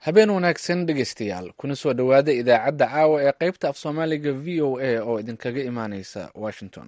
habeen wanaagsan dhegaystayaal kuna soo dhowaada idaacadda caawa ee qaybta af soomaaliga v o a oo idinkaga imaaneysa washington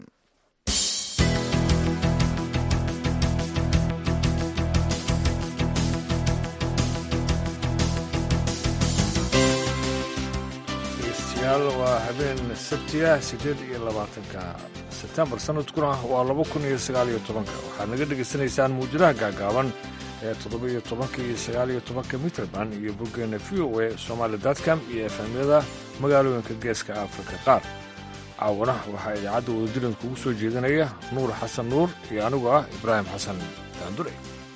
dhegeystayaal waa habeen sabtiga siddeed iyo labaatanka sebtembar sanadkuna waa laba kun iyo sagaal iyo tobanka waxaad naga dhegaysanaysaan muujadaha gaagaaban ee toddoba iyo tobanka iyo sagaal iyo tobanka mitrband iyo boggeena v o a somaali datcom iyo efemyada magaalooyinka geeska afrika qaar caawana waxaa idaacadda wadadilan kugu soo jeedinaya nuur xasan nuur iyo anigu ah ibraahim xasan daandure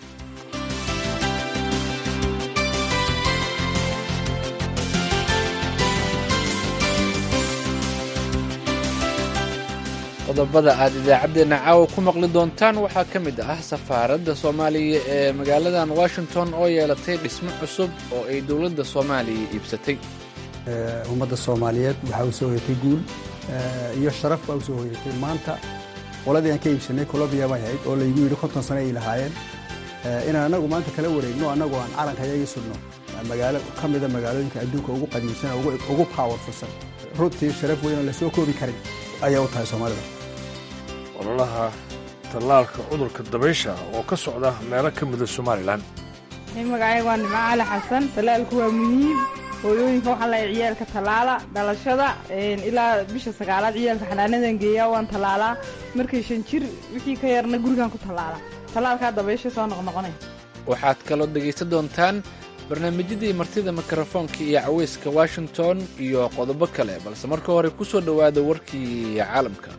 qodobada aad idaacaddeenna caawa ku maqli doontaan waxaa ka mid ah safaaradda soomaaliya ee magaaladan washington oo yeelatay dhismo cusub oo ay dowladda soomaaliya iibsatay ummadda soomaaliyeed waxaa u soo hoyatay guul iyo sharaf baa u soo hoyatay maanta qoladii aan ka iibsanay colombiya bay ahayd oo laygu yidhi konton sano ay lahaayeen inaan annagu maanta kala wareegno annagu aan calanka yaga sudno magaalo ka mida magaalooyinka adduunka ugu qadiimsan ugu powerfulsan runtii sharaf weyn oo lasoo koobi karin ayaa u tahay soomaalida ololaha tallaalka cudurka dabaysha oo ka socda meelo ka mida somalilan magacayga waa nimco cali xasan tallaalku waa muhiim hooyooyinka waxaa lahay ciyaalka tallaala dhalashada ilaa bisha sagaalaad ciyaalka xanaanadan geeyaa waan tallaalaa markay shan jir wixii ka yarna gurigaan ku tallaala tallaalkaa dabaysha soo noqnoqonay waxaad kaloo dhegaysan doontaan barnaamijyadii martida mikrofoonka iyo caweyska washington iyo qodobo kale balse marka hore ku soo dhowaada warkii caalamka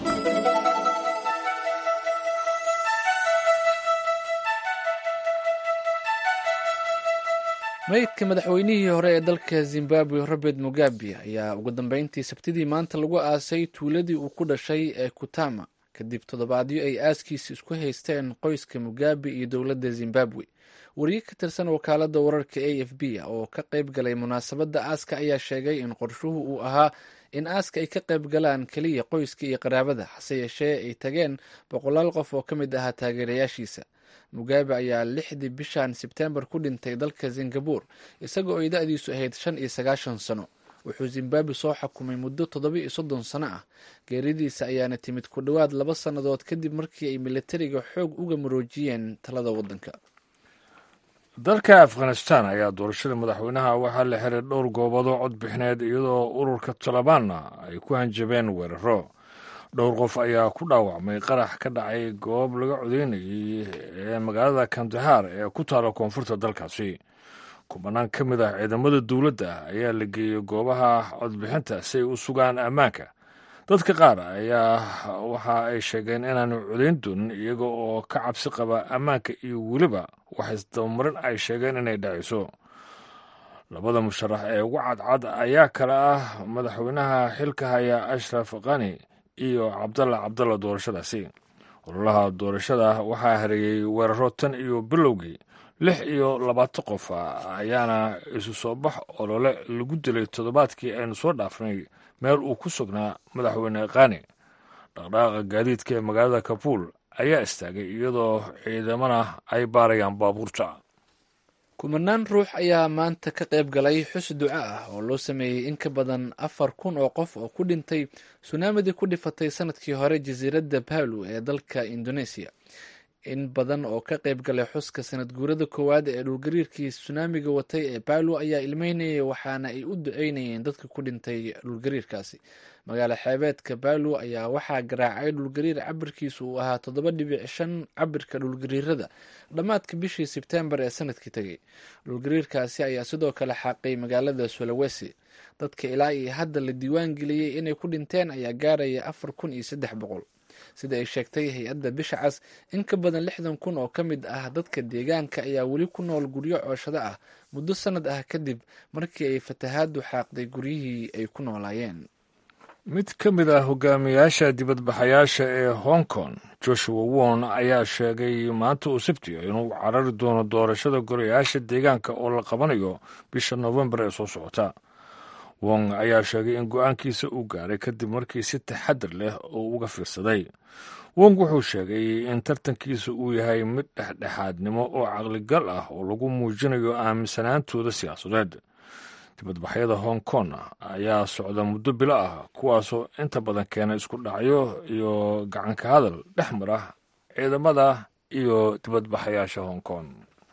meydka madaxweynihii hore ee dalka zimbabwe robert mugabe ayaa ugu dambeyntii sabtidii maanta lagu aasay tuuladii uu ku dhashay ee kutama kadib toddobaadyo ay aaskiisi isku haysteen qoyska mugabe iyo dowladda zimbabwe wariye ka tirsan wakaaladda wararka a f b oo ka qayb galay munaasabadda aaska ayaa sheegay in qorshuhu uu ahaa in aaska ay ka qayb galaan keliya qoyska iyo qaraabada hase yeeshee ay tageen boqolaal qof oo ka mid ahaa taageerayaashiisa mugabe ayaa lixdii bishan sebtembar ku dhintay dalka singabur isagoo ay da-diisu ahayd shan iyo sagaashan sano wuxuu zimbabwe soo xukumay muddo toddoba iyo soddon sano ah geeridiisa ayaana timid ku dhowaad laba sannadood kadib markii ay militariga xoog uga maroojiyeen talada waddanka dalka afghanistan ayaa doorashada madaxweynaha waxaa la xiray dhowr goobadoo codbixineed iyadoo ururka talibaanna ay ku hanjabeen weeraro dhowr qof ayaa ku dhaawacmay qarax ka dhacay goob laga codeynayay ee magaalada kandahar ee ku taala koonfurta dalkaasi kubanaan ka mid ah ciidamada dowladda ayaa la geeyey goobaha codbixinta si ay u sugaan ammaanka dadka qaar ayaa waxa ay sheegeen inaanu codayn doonin iyaga oo ka cabsi qaba ammaanka iyo weliba wax isdabamarin ay sheegeen inay dhacayso labada musharax ee ugu cadcad ayaa kale ah madaxweynaha xilka haya ashraf kani iyo cabdalla cabdalla doorashadaasi ololaha doorashada waxaa hareeyey weeraro tan iyo bilowgii lix iyo labaatan qof ayaana isu soo bax olole lagu dilay toddobaadkii aynu soo dhaafnay meel uu ku sugnaa madaxweyne kani dhaqdhaqaaqa gaadiidka ee magaalada kabuul ayaa istaagay iyadoo ciidamana ay baarayaan baabuurta kumanaan ruux ayaa maanta ka qayb galay xus duco ah oo loo sameeyey in ka badan afar kun oo qof oo ku dhintay sunaamidii ku dhifatay sanadkii hore jasiiradda palu ee dalka indoneesiya in badan oo ka qayb galay xuska sanad guurada koowaad ee dhulgariirkii sunaamiga watay ee palu ayaa ilmeynayay waxaana ay u duceynayeen dadka ku dhintay dhulgariirkaasi magaalo xeebeedka palu ayaa waxaa garaacay dhulgariir cabirkiisu uu ahaa toddoba dhibic shan cabirka dhulgariirada dhammaadka bishii sebtembar ee sanadkii tegay dhulgariirkaasi ayaa sidoo kale xaaqay magaalada sulawesi dadka ilaa iyo hadda la diiwaan geliyey inay ku dhinteen ayaa gaaraya afar kun iyo saddex boqol sida ay sheegtay hay-adda bisha cas in ka badan lixdan kun oo ka mid ah dadka deegaanka ayaa weli ku nool guryo cooshado ah muddo sanad ah kadib markii ay fatahaadu xaaqday guryihii ay ku noolaayeen mid ka mid ah hogaamiyaasha dibadbaxayaasha ee hong kong joshua won ayaa sheegay maanta uu sabtiyo inuu carari doono doorashada golayaasha deegaanka oo la qabanayo bisha noofembar ee soo socota wong ayaa sheegay in go-aankiisa uu gaaray kadib markii si taxadir leh uu uga fiirsaday wong wuxuu sheegay in tartankiisa uu yahay mid dhexdhexaadnimo oo caqligal ah oo lagu muujinayo aaminsanaantooda siyaasadeed dibadbaxyada hong kong ayaa socda muddo bilo ah kuwaasoo inta badan keena isku dhacyo iyo gacanka hadal dhex mara ciidamada iyo dibadbaxayaasha hong kong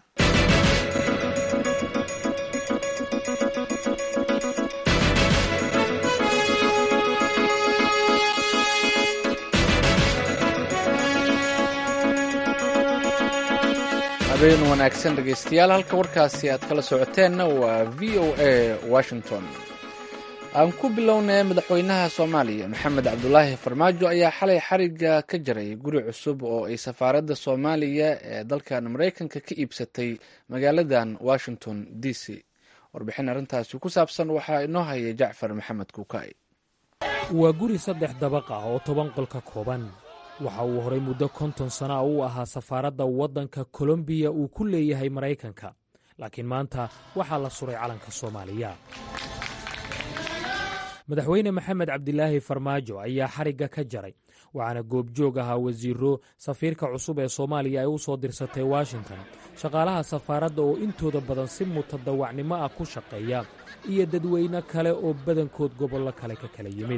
habeen wanaagsan dhegaystayaal halka warkaasi aad kala socoteenna waa v o a washington aan ku bilownay madaxweynaha soomaaliya maxamed cabdulaahi farmaajo ayaa xalay xariga ka jaray guri cusub oo ay safaaradda soomaaliya ee dalkan maraykanka ka iibsatay magaaladan washington d c warbixin arrintaasi ku saabsan waxaa inoo hayay jacfar maxamed kuukay waa guri saddex dabaq ah oo toban qol ka kooban waxa uu horay muddo konton sana u ahaa safaaradda waddanka kolombiya uu ku leeyahay maraykanka laakiin maanta waxaa la suray calanka soomaaliya madaxweyne maxamed cabdilaahi farmaajo ayaa xarigga ka jaray waxaana goobjoog ahaa wasiiro safiirka cusub ee soomaaliya ay u soo dirsatay washington shaqaalaha safaaradda oo intooda badan si mutadawacnimo ah ku shaqeeya iyo dadweyne kale oo badankood gobollo kale ka kala yimid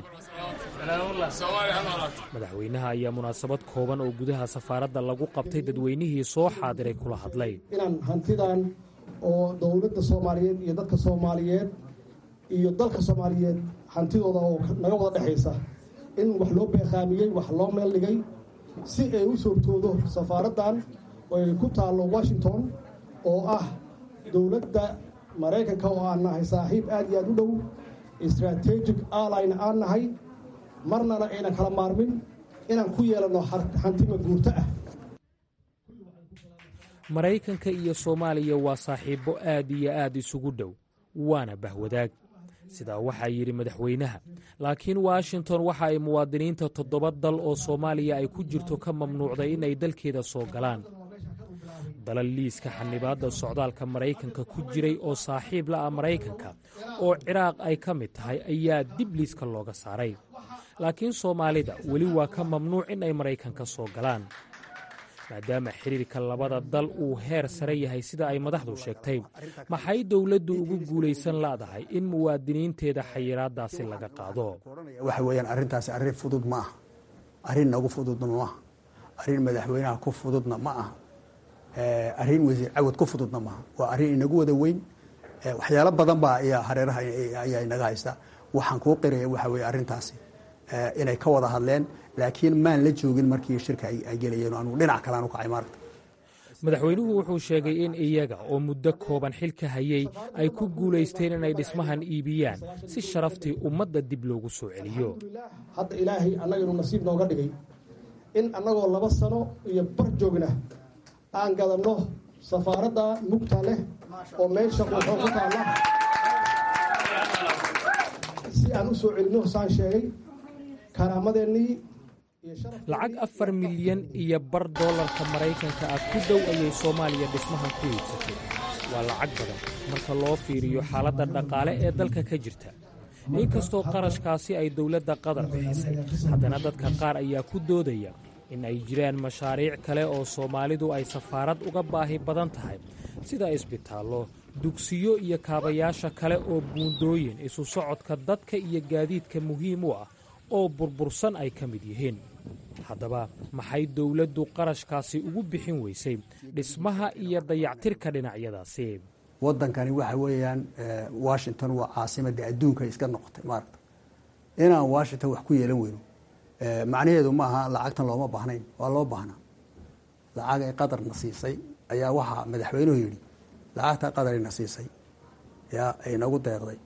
madaxweynaha ayaa munaasabad kooban oo gudaha safaaradda lagu qabtay dadweynihii soo xaadiray kula hadlay inaan hantidan oo dowladda soomaaliyeed iyo dadka soomaaliyeed iyo dalka soomaaliyeed hantidooda oo naga wada dhexaysa in wax loo beeqaamiyey wax loo meel dhigay si ay u soortoodo safaaraddan oo ay ku taallo washington oo ah dowladda maraykanka oo aan nahay saaxiib aad iyo aad u dhow strategic allyna aan nahay marnana aynan kala maarmin inaan ku yeelanno hantima guurto ah maraykanka iyo soomaaliya waa saaxiibbo aad iyo aad isugu dhow waana bahwadaag sidaa waxaa yidhi madaxweynaha laakiin washington waxa ay muwaadiniinta toddoba dal oo soomaaliya ay ku jirto ka mamnuucday inay dalkeeda soo galaan dalal liiska xanibaadda socdaalka maraykanka ku jiray oo saaxiib la ah maraykanka oo ciraaq ay ka mid tahay ayaa dib liiska looga saaray laakiin soomaalida weli waa ka mamnuuc in ay maraykanka soo galaan maadaama xiriirka labada dal uu heer sare yahay sida ay madaxdu sheegtay maxay dowladdu ugu guulaysan la'dahay in muwaadiniinteeda xayiraaddaasi laga qaado waxa weeyaan arrintaasi arrin fudud ma aha arrin nagu fududna ma aha arrin madaxweynaha ku fududna ma aha arrin wasiir cawad ku fududna maaha waa arrin inagu wada weyn waxyaalo badan baa ayaa hareeraha ayaa inaga haysta waxaan kuu qiraya waxa weeye arrintaasi inay ka wada hadleen laakiin maan la joogin markii shirka ay gelayeen anugu dhinac kale aan u kacay maaragta madaxweynuhu wuxuu sheegay in iyaga oo muddo kooban xilka hayay ay ku guulaysteen inay dhismahan iibiyaan si sharaftii ummadda dib loogu soo celiyo hadda ilaahay annaganu nasiib nooga dhigay in annagoo laba sano iyo bar joogna aan gadanno safaaradda mugta leh oo meesha quuxoo ku taalla si aan u soo celinno saan sheegay karaamadeennii lacag afar milyan iyo bar dollarka maraykanka ah ku dhow ayay soomaaliya dhismahan ku iibsatay waa lacag badan marka loo fiiriyo xaaladda dhaqaale ee dalka ka jirta inkastoo qarashkaasi ay dowladda qatar bixisay haddana dadka qaar ayaa ku doodaya in ay jiraan mashaariic kale oo soomaalidu ay safaarad uga baahi badan tahay sida isbitaallo dugsiyo iyo kaabayaasha kale oo buundooyin isu socodka dadka iyo gaadiidka muhiim u ah oo burbursan ay ka mid yihiin haddaba maxay dowladdu qarashkaasi ugu bixin weysay dhismaha iyo dayactirka dhinacyadaasi waddankani waxa weeyaan washington waa caasimadda adduunka iska noqotay maaragta inaan washington wax ku yeelan weyno macnaheedu ma aha lacagtan looma baahnayn waa loo baahnaa lacag ay qadarna siisay ayaa waxaa madaxweynuhu yidhi lacagta qadarina siisay yaa ay nagu deeqday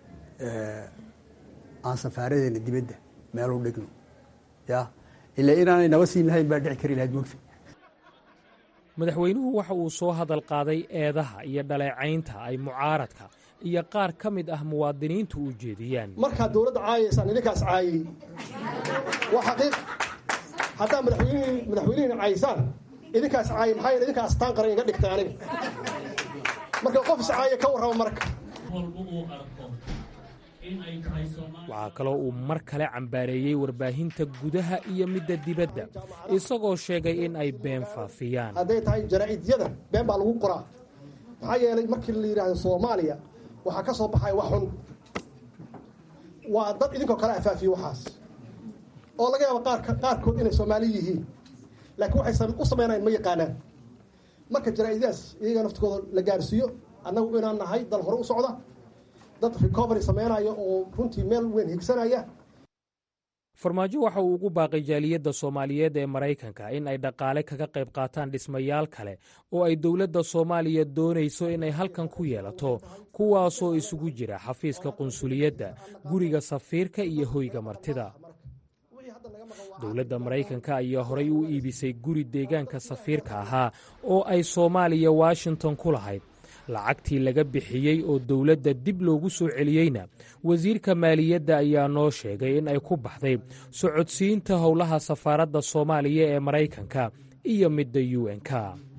aan safaaradeena dibadda meel u dhigno ya ilaa inaanay naba siin lahayn baa dhici kari lahayd mogta madaxweynuhu waxa uu soo hadal qaaday eedaha iyo dhaleecaynta ay mucaaradka iyo qaar ka mid ah muwaadiniintu u jeediyaan markaad dowladda caayaysaan idinkaas caayay waa xaqiiq haddaa madaxweynihi madaxweynihiina caayaysaan idinkaas caayay maxaa yeele idinkaa astaan qaran iga dhigtay aniga marka qof is caaya ka warrama marka waxaa kaloo uu mar kale cambaareeyey warbaahinta gudaha iyo midda dibadda isagoo sheegay in ay been faafiyaan hadday tahay jaraa'idyada been baa lagu qoraa maxaa yeelay markii la yidhaahdo soomaaliya waxaa ka soo baxaya wax xun waa dad idinkoo kale afaafiye waxaas oo laga yaabo qaar qaarkood inay soomaali yihiin laakiin waxay u samaynayan ma yaqaanaan marka jaraa'idyadaas iyaga naftigooda la gaarsiiyo annagu inaan nahay dal hore u socda dad recovery samaynaya oo runtii meel weyn higsanaya farmaajo waxa uu ugu baaqay jaaliyadda soomaaliyeed ee maraykanka in ay dhaqaale kaga qayb qaataan dhismayaal kale oo ay dowladda soomaaliya doonayso inay halkan ku yeelato kuwaasoo isugu jira xafiiska qunsuliyadda guriga safiirka iyo hoyga martida dowladda maraykanka ayaa horay u iibisay guri deegaanka safiirka ahaa oo ay soomaaliya washington ku lahayd lacagtii laga bixiyey oo dowladda dib loogu soo celiyeyna wasiirka maaliyadda ayaa noo sheegay in ay ku baxday socodsiinta howlaha safaaradda soomaaliya ee maraykanka iyo midda u n-k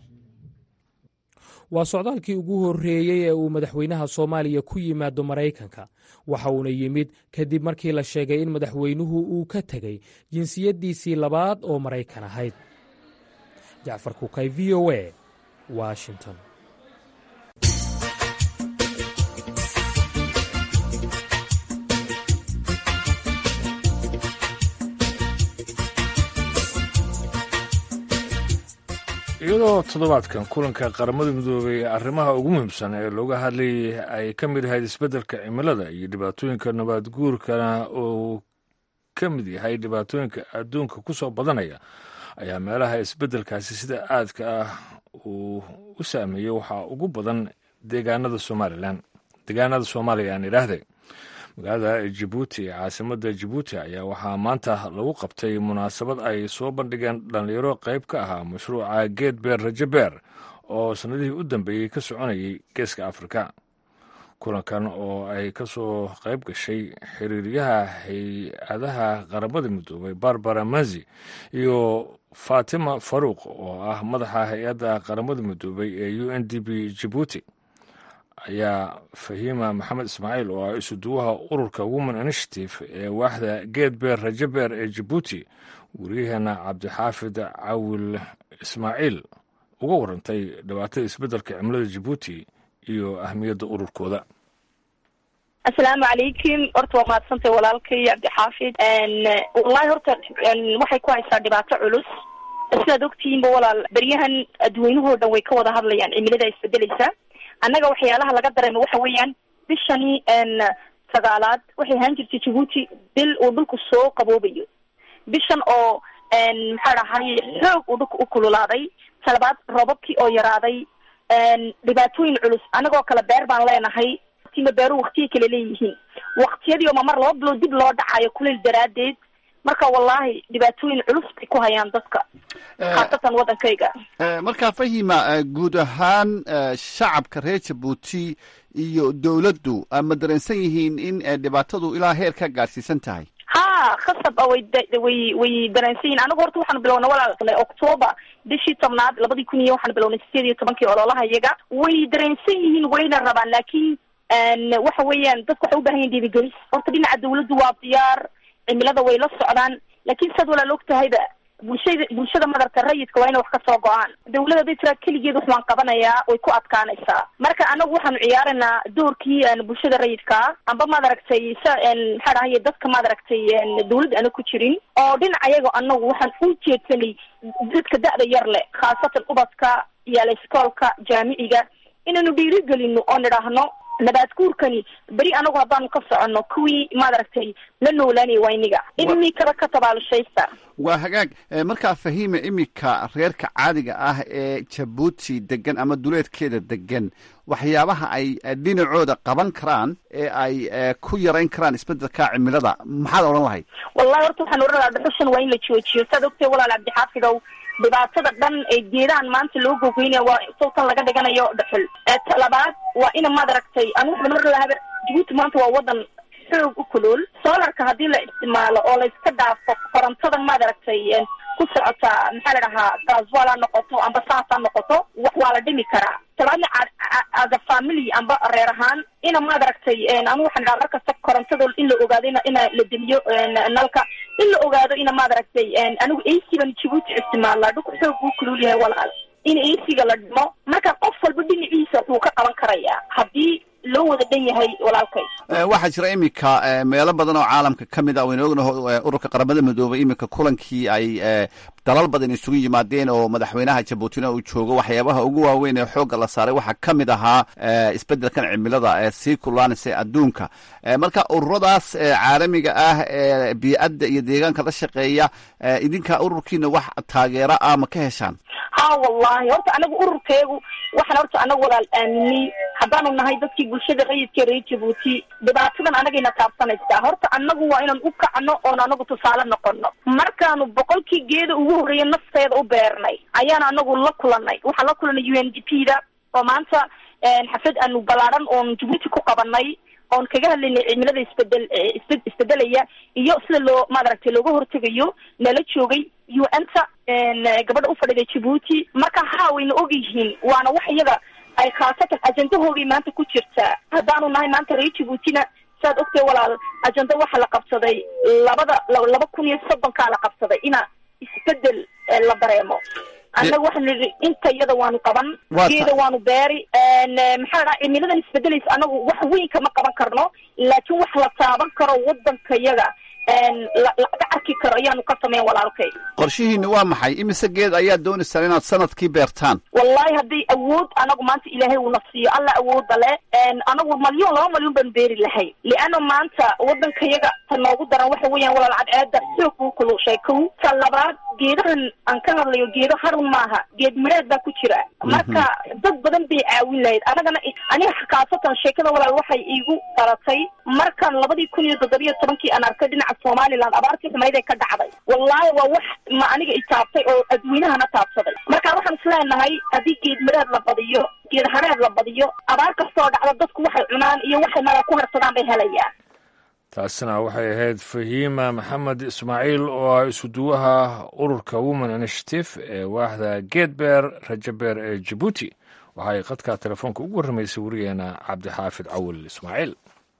waa socdaalkii ugu horreeyey ee uu madaxweynaha soomaaliya ku yimaado maraykanka waxa uuna yimid kadib markii la sheegay in madaxweynuhu uu ka tegey jinsiyaddiisii labaad oo maraykan ahayd jacfar kukay v o a washington iyadoo toddobaadkan kulanka qaramada midoobay arrimaha ugu muhiimsan ee looga hadlayay ay ka mid ahayd isbeddelka cimilada iyo dhibaatooyinka nabaad guurkana uu ka mid yahay dhibaatooyinka adduunka ku soo badanaya ayaa meelaha isbeddelkaasi sida aadka ah uu u saameeyey waxaa ugu badan deegaanada somalilan deegaanada soomaaliya aan idhaahday magaalada jabuuti ee caasimadda jabuuti ayaa waxaa maanta lagu qabtay munaasabad ay soo bandhigeen dhallinyaro qayb ka ahaa mashruuca geed beer rajo beer oo sannadihii u dambeeyey ka soconayay geeska afrika kulankan oo ay ka soo qayb gashay xiriiryaha hay-adaha qaramada midoobay barbara mazi iyo fatima faruuq oo ah madaxa hay-adda qaramada midoobay ee u n d b jabuuti ayaa fahiima maxamed ismaaciil oo ah isuduwaha ururka women initiative ee waaxda geed beer rajo beer ee jabuuti wariyaheena cabdixaafid cawil ismaaciil uga warantay dhibaatada isbeddelka cimilada jabuuti iyo ahmiyadda ururkooda asalaamu calaykum horta waa mahadsantay walaalkay cabdixaafid wallahi horta waxay ku haysaa dhibaato culus sidaad ogtihiinba walaal beryahan adweynuhoo dhan way ka wada hadlayaan cimilada isbedeleysa annaga waxyaalaha laga dareemo waxa weeyaan bishani sagaalaad waxay ahaan jirtay jabuuti bil uu dhulku soo qaboobayo bishan oo maxaa dhahay xoog uu dhulka u kululaaday talabaad robabkii oo yaraaday dhibaatooyin culus annagoo kale beer baan leenahay watiima beeruhu waktiyay kale leeyihiin waktiyadii oo mamar laba bilood dib loo dhacayo kuleyl daraadeed marka wallahi dhibaatooyin culus bay ku hayaan dadka khaasatan waddankayga markaa fahima guud ahaan shacabka reer jabuuti iyo dowladdu ma dareensan yihiin in dhibaatadu ilaa heer ka gaadhsiisan tahay ha khasab a way way way dareensan yihin anagu horta waxaanu bilownay walaal octoober bishii tobnaad labadii kun iyo waxaanu bilownay sideed iyo tobankii ololaha iyaga way dareensan yihiin wayna rabaan laakiin waxa weeyaan dadku waxay u bahan yihin dhiirigelis horta dhinaca dawladdu waa diyaar cimilada way la socdaan laakiin saad walaal og tahayba bulshada bulshada madarka rayidka waa inay wax ka soo go-aan dawlada haday tiraa keligeed wax waan qabanayaa way ku adkaanaysaa marka anagu waxaanu ciyaaraynaa doorkii bulshada rayidkaa amba maaragtay sa maxaa dhahaye dadka maaragtay dawladda ana ku jirin oo dhinaca yaga anagu waxaan u jeedsanay dadka da-da yar leh khaasatan ubadka iyaala iskoolka jaamiciga inaynu dhiirigelino oo nidhaahno nabaad guurkani beri anagu haddaanu ka soconno kuwii maaragtay la noolaanaya waa iniga imikaba ka tabaalushaysta waa hagaag markaa fahiima iminka reerka caadiga ah ee jabuuti degan ama duleedkeeda degan waxyaabaha ay dhinacooda qaban karaan ee ay ku yarayn karaan isbedelka cimilada maxaad odhan lahayd wallahi horta waxaan odhan lahaa dhuxushan waa in la joojiyo saad ogtay walaal cabdixaafidow dhibaatada dhan ee geedahan maanta loo gogeynaya waa sawtan laga dhiganayo dhuxul talabaad waa ina maaragtay anu waxaan mar lahaba jabuuti maanta waa wadan xoog u kulool solarka haddii la isticmaalo oo la iska dhaafo korontada maaragtay ku socota maxaa la dhahaa gaaswal ha noqoto amba saas ha noqoto wax waa la dhimi karaa talabaadna as a family amba reer ahaan ina maad aragtay anu waxaan dhaha markasta korontada in la ogaado ina ina la deliyo nalka in la ogaado ina maad aragtay anigu ac-ban jibuuti isticmaalaa dhulka xoog buu kulul yahay walaal in ac-ga la dhimo marka qof walba dhinaciisa wuxuu ka qaban karayaa haddii loo wada dhan yahay walaalkay waxaa jira iminka meelo badan oo caalamka ka mid ah waynu ognaho ururka qaramada midoobay iminka kulankii ay dalal badan isugu yimaadeen oo madaxweynaha jabuutina uu joogo waxyaabaha ugu waaweyn ee xoogga la saaray waxaa ka mid ahaa isbeddelkan cimilada ee sii kulaanaysa adduunka marka ururadaas caalamiga ah ee bii'adda iyo deegaanka la shaqeeya idinka ururkiina wax taageero ah ma ka heshaan ha wallahi horta anagu ururkeegu waxaan horta anagu walaal aaminay haddaanu nahay dadkii bulshada rayidka reer jabuuti dhibaatadan anagayna taabsanaysaa horta anagu waa inaan u kacno oon anagu tusaale noqono markaanu boqolkii geeda ugu horreeya nafteeda u beernay ayaan anagu la kulanay waxaan la kulanay u n d p da oo maanta xaflad aanu ballaaran oon jabuuti ku qabanay oon kaga hadlaynay cimilada isbedel isbe isbedelaya iyo sida loo maaragtay looga hortegayo nala joogay u n ta gabadha ufadhida jabuuti marka haa wayna og yihiin waana wax iyaga ay khaasatan ajendahoogay maanta ku jirtaa haddaanu nahay maanta reer jabuutina saad ogtay walaal ajenda waxaa la qabsaday labada laba kun iyo soddonkaa la qabsaday ina isbedel la dareemo annaga waxaan nidhi inta iyada waanu qaban geeda waanu beeri maxaa dhaha cimiladan isbedelaysa anagu wax weyn kama qaban karno laakiin wax la taaban karo wadanka yaga laga arki karo ayaanu ka sameyn walaalkay qorshihiina waa maxay imise geed ayaad doonaysaan inaad sanadkii beertaan wallahi hadday awood anagu maanta ilaahay uuna siiyo alla awooda le anagu malyon laba malyon baan beeri lahay liana maanta wadanka yaga ta noogu daran waxa weeyaan walaal cadceeda xoog buu kulushay kow ta labaad geedahan aan ka hadlayo geedo harun maaha geed midheed baa ku jira marka dad badan bay caawin lahayd anagana aniga xakaasatan sheekada walaal waxay iigu dhalatay markan labadii kun iyo toddobiyo tobankii aan arkay dhinaca somaliland abaartii xumayd ee ka dhacday wallahi waa wax ma aniga i taabtay oo adweynahana taabsaday marka waxaan isleenahay haddii geed midheed la badiyo geed hareed la badiyo abaar kastoo dhacda dadku waxay cunaan iyo waxay mala ku harsadaan bay helayaan taasina waxay ahayd fahiima maxamed ismaaciil oo ah isuduwaha ururka women initiative ee waaxda geedbeer rajabeer ee jabuuti waxaay qadka telefoonka ugu warramaysay warigeena cabdixaafid cawil ismaaciil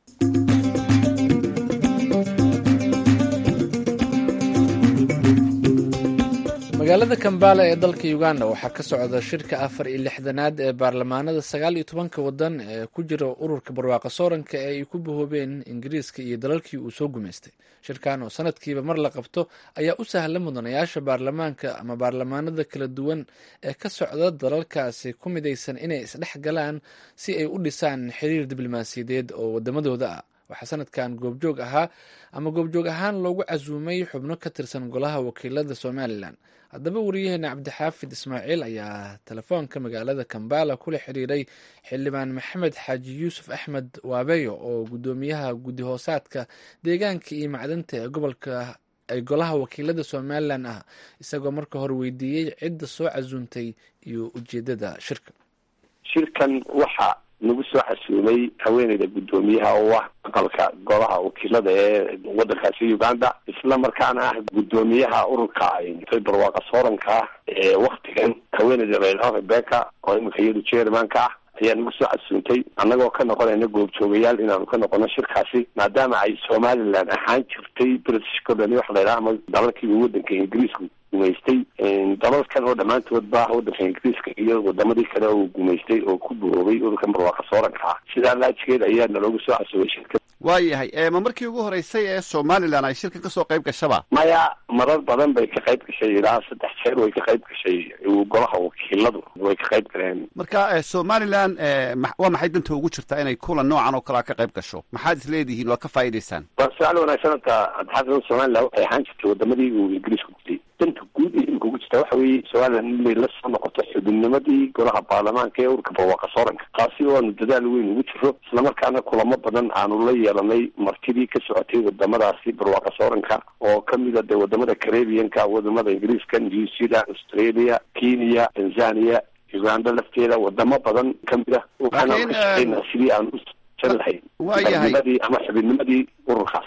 magaalada kambala ee dalka uganda waxaa ka socda shirka afar iyo lixdanaad ee baarlamaanada sagaal iyo tobanka wadan ee ku jira ururka barwaaqa sooranka ee ay ku bahoobeen ingiriiska iyo dalalkii uu soo gumaystay shirkan oo sanadkiiba mar la qabto ayaa u sahla mudanayaasha baarlamaanka ama baarlamaanada kala duwan ee ka socda dalalkaasi ku midaysan inay isdhex galaan si ay u dhisaan xiriir diblomaasiyadeed oo wadamadooda ah waxaa sanadkan goobjoog ahaa ama goobjoog ahaan loogu casuumay xubno ka tirsan golaha wakiilada somalilan haddaba wariyaheena cabdixaafid ismaaciil ayaa telefoonka magaalada kambala kula xiriiray xildhibaan maxamed xaaji yuusuf axmed waabeyo oo guddoomiyaha guddi hoosaadka deegaanka iyo macdanta ee gobolka ee golaha wakiilada somalilan ah isagoo marka hore weydiiyey cidda soo casuuntay iyo ujeedada shirka shirkan waxa nagu soo xasuumay haweeneyda guddoomiyaha oo ah aqalka golaha wakiilada ee wadankaasi uganda isla markaana ah guddoomiyaha ururka barwaaqa sooranka ah ee waktigan haweeneyda layidhaho rebeka oo iminka iyadu jermanka ah ayaa nagu soo xasuuntay annagoo ka noqonayna goobjoogayaal inaanu ka noqono shirkaasi maadaama ay somalilan ahaan jirtay british colony waxa layidhaha ama dalalkii uu wadanka ingiriisku gumaystay dalalkan oo dhammaantood ba wadanka ingiriiska iyo wadamadii kale oo gumaystay oo ku buhoobay ururkan barwaaqa sooranka ah sidaa laajigeed ayaa naloogu soo xasuubay shirka waayahay ma markii ugu horeysay ee somalilan ay shirkan kasoo qayb gashaba maya marar badan bay ka qayb gashay ilaa saddex jeer way ka qayb gashay golaha wakiiladu way ka qayb galeen marka somalilan waa maxay danta ugu jirtaa inay kulan noocan oo kalea ka qayb gasho maxaad is leedihiin waa ka faa'idaysaan waa su-aal wanaagsan horta adxaafid somalilan waxay ahaan jirtay wadamadii uu ingiriisku gutay danta guud ee imika ugu jirta waxa weeye somalilan inay la soo noqoto xubinnimadii golaha baarlamaanka ee ururka barwaaqa sooranka taasi oo aanu dadaal weyn ugu jiro islamarkaana kulamo badan aanu la yeelanay martidii ka socotay wadamadaasi barwaaqa sooranka oo kamida dee wadamada carabianka wadamada ingiriiska new zealand australia kenya tanzania uganda lafteeda wadamo badan kamid ah waxaana ka shaqeynaa sidii aan u jan lahayn waayahay ama xubinnimadii ururkaas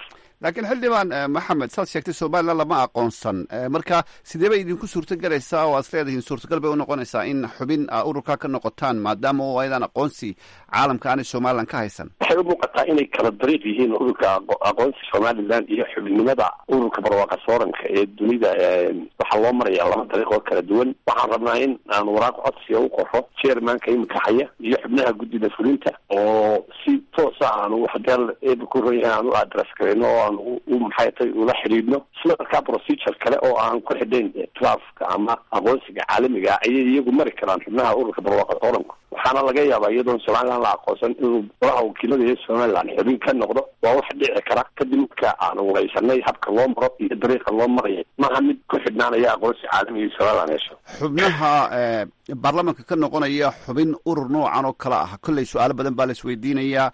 laakiin xildhibaan maxamed saad sheegtay somalilan lama aqoonsan marka sidee bay idinku suurto galaysaa oo aad leedihiin suurtagal bay u noqonaysaa in xubin a ururkaa ka noqotaan maadaama oo aydan aqoonsi caalamka aanay somalilan ka haysan waxay u muuqataa inay kala dariiq yihiin ururka aqoonsi somalilan iyo xubinimada ururka barwaaqa sooranka ee dunida waxaa loo maraya laba dariiq oo kala duwan waxaan rabnaa in aan waraaq codsiga u qoro chairmanka imika haya iyo xubnaha guddida fulinta oo si toosa aanu hadeel eeba ku ron yahay aan u adress garayno oo aan u maxay tay ula xidhiidhno isla markaa procedure kale oo aan ku xidhayn trafka ama aqoonsiga caalamiga ayay iyagu mari karaan xubnaha ururka barwaaqa sooranka waxaana laga yaabaa iyadoon somalilan la aqoonsan inuu golaha wakiilada iyo somalilan xubin ka noqdo waa wax dhici kara kadib marka aanu waysanay habka loo maro iyo dariiqa loo maraya maaha mid ku xidhnaanaya aqoonsi caalamiga iyo somalilan hesho xubnaha baarlamanka ka noqonaya xubin urur noocan oo kale ah kolley su-aalo badan baa la isweydiinayaa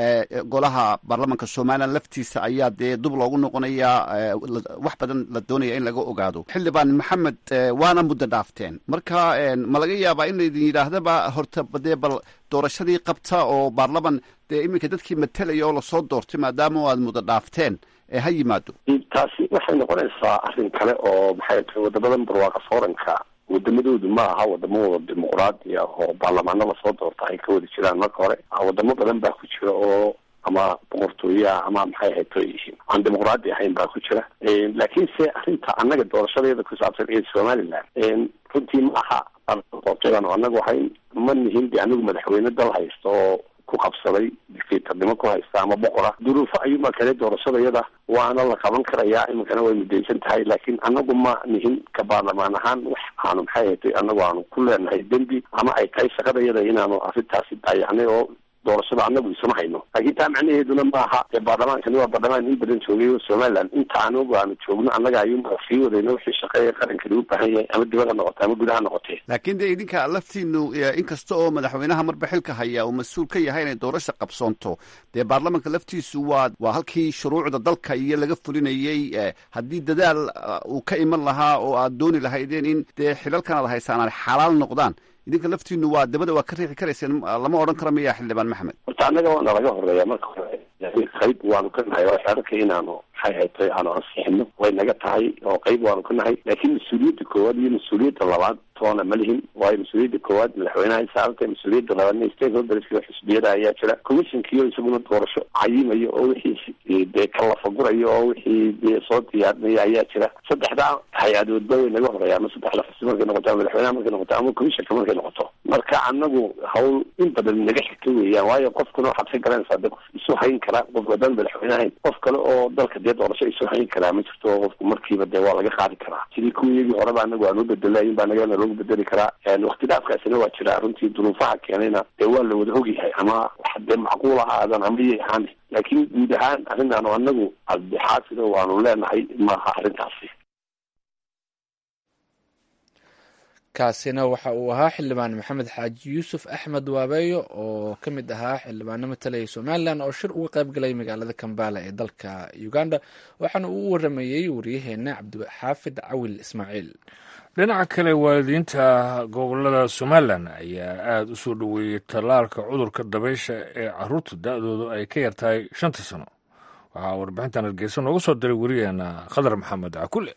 golaha baarlamanka somalilan laftiisa ayaa dee dub loogu noqonayaa wax badan la doonaya in laga ogaado xildhibaan maxamed waana muddo dhaafteen marka ma laga yaabaa in laydin yidhaahdaba horta dee bal doorashadii qabta oo baarlaman dee iminka dadkii matelaya oo lasoo doortay maadaama aad muddo dhaafteen ha yimaado taasi waxay noqonaysaa arrin kale oo maxay tahay wadamadan barwaaqa fooranka wadamadoodu ma aha wadamo wada dimuqraadi ah oo baarlamaano lasoo doorta ay ka wada jiraan marka hore wadamo badan baa ku jira oo ama boqortooyaha ama maxay ahayd aan dimuqraadi ahayn baa ku jira laakiin se arrinta annaga doorashadeeda ku saabsan ee somaliland runtii ma aha doortadan annaga waxay ma nihin de anigu madaxweyne dal haysta oo ku qabsaday dictatornimo ku haysta ama boqora duruufo ayuuma kale doorashadayada waana la qaban karayaa iminkana way mudaysan tahay laakiin anagu ma nihin ka baarlamaan ahaan wax aanu maxay hatay anagu aanu ku leenahay dembi ama ay tahay shaqadayada inaanu arrintaasi daayacnay oo doorashada anagu isuma hayno laakiin taa macnaheeduna maaha dee baarlamaankani waa baarlamaan in badan joogay oo somaliland inta anagu aanu joogno annaga ayuunba sii wadayno wixii shaqeeya qarankani u baahan yahay ama dibad ha noqote ama gudaha noqotee laakiin dee idinka laftiinu inkasta oo madaxweynaha marba xilka haya uu mas-uul ka yahay inay doorasha qabsoonto dee baarlamanka laftiisu waa waa halkii shuruucda dalka iyo laga fulinayey haddii dadaal uu ka iman lahaa oo aad dooni lahaydeen in dee xilalkan aad haysaan ay xalaal noqdaan idinka laftiinu waa dabada waa ka riixi karayseen lama odhan karo miya xildhibaan maxamed horta annaga waana laga horeeya marka hore qayb waanu ka nahay oo xeerarka inaanu maxay haytay aanu ansixino way naga tahay oo qayb waanu ka nahay laakiin mas-uuliyadda koowaad iyo mas-uuliyadda labaad toona ma lihin waayo mas-uuliyadda koowaad madaxweynaha saarantay mas-uuliyadda labaadna stakeholderska xisbiyada ayaa jira commissionkiyo isaguna doorasho cayimayo oo wixii dee kalafagurayo oo wixii dee soo diyaarinaya ayaa jira saddexdaa hay-adoodba way naga horeeya ama saddexda xisbi markay noqoto ama madaxweynaha markay noqoto ama commissionka markay noqoto marka anagu hawl in badan naga xigta weeyaan waayo qofkuna waxaad ka garanaysaa de qof isu hayn kara qof haddaan madaxweyne ahayn qof kale oo dalka dee doorasho isu hayn karaa ma jirto oo qofku markiiba dee waa laga qaadi karaa sidii kuwiyagii horeba anagu aan u bedelayin baa nagana loogu bedeli karaa wakti dhaafkaasina waa jira runtii duruufaha keenayna dee waa la wada ogyahay ama wax dee macquul ha aadan ama yay ahaan laakiin guud ahaan arrintaanu anagu adexaasido waanu leenahay maaha arrintaasi kaasina waxa uu ahaa xildhibaan maxamed xaaji yuusuf axmed waabeeyo oo ka mid ahaa xildhibaano matalaya somalilan oo shir uga qayb galay magaalada kambala ee dalka uganda waxaana uu u waramayey wariyaheena cabdixaafid cawil ismaaciil dhinaca kale waalidiinta gobolada somalilan ayaa aada u soo dhoweeyey tallaalka cudurka dabaysha ee caruurta da-doodu ay ka yartahay shanta sano waxaa warbixintan hargeysa nooga soo diray wariyaheena khadar maxamed cakule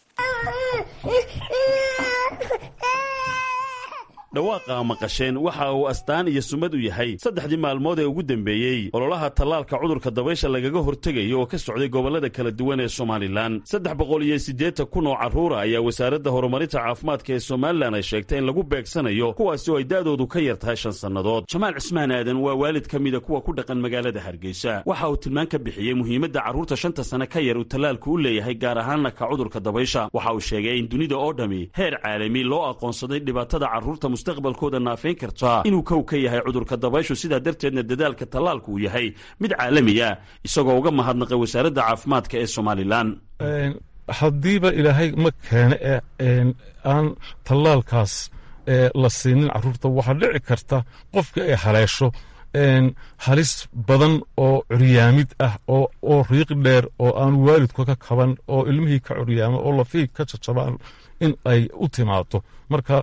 dhawaaqa maqasheen waxa uu astaan iyo sumad u yahay saddexdii maalmood ee ugu dembeeyey ololaha tallaalka cudurka dabaysha lagaga hortegayo oo ka socday gobollada kala duwan ee somalilan saddex boqol iyo siddeetan kun oo carruura ayaa wasaaradda horumarinta caafimaadka ee somalilan ay sheegtay in lagu beegsanayo kuwaasi oo ay da'doodu ka yar tahay shan sannadood jamaal cismaan aadan waa waalid ka mida kuwa ku dhaqan magaalada hargeysa waxa uu tilmaan ka bixiyey muhiimadda carruurta shanta sane ka yar uu tallaalku u leeyahay gaar ahaanna ka cudurka dabaysha waxa uu sheegay in dunida oo dhammi heer caalami loo aqoonsaday dhibaatada carruurta mustaqbalkooda naafayn kartaa inuu kow ka yahay cudurka dabayshu sidaa darteedna dadaalka tallaalku uu yahay mid caalamiya isagoo uga mahadnaqay wasaaradda caafimaadka ee somalilan haddiiba ilaahay ma keene ee aan tallaalkaas la siinin carruurta waxaa dhici karta qofka ay haleesho halis badan oo curyaamid ah oo riiq dheer oo aan waalidku ka kaban oo ilmihii ka curyaama oo lafihii ka jajabaan in ay u timaado marka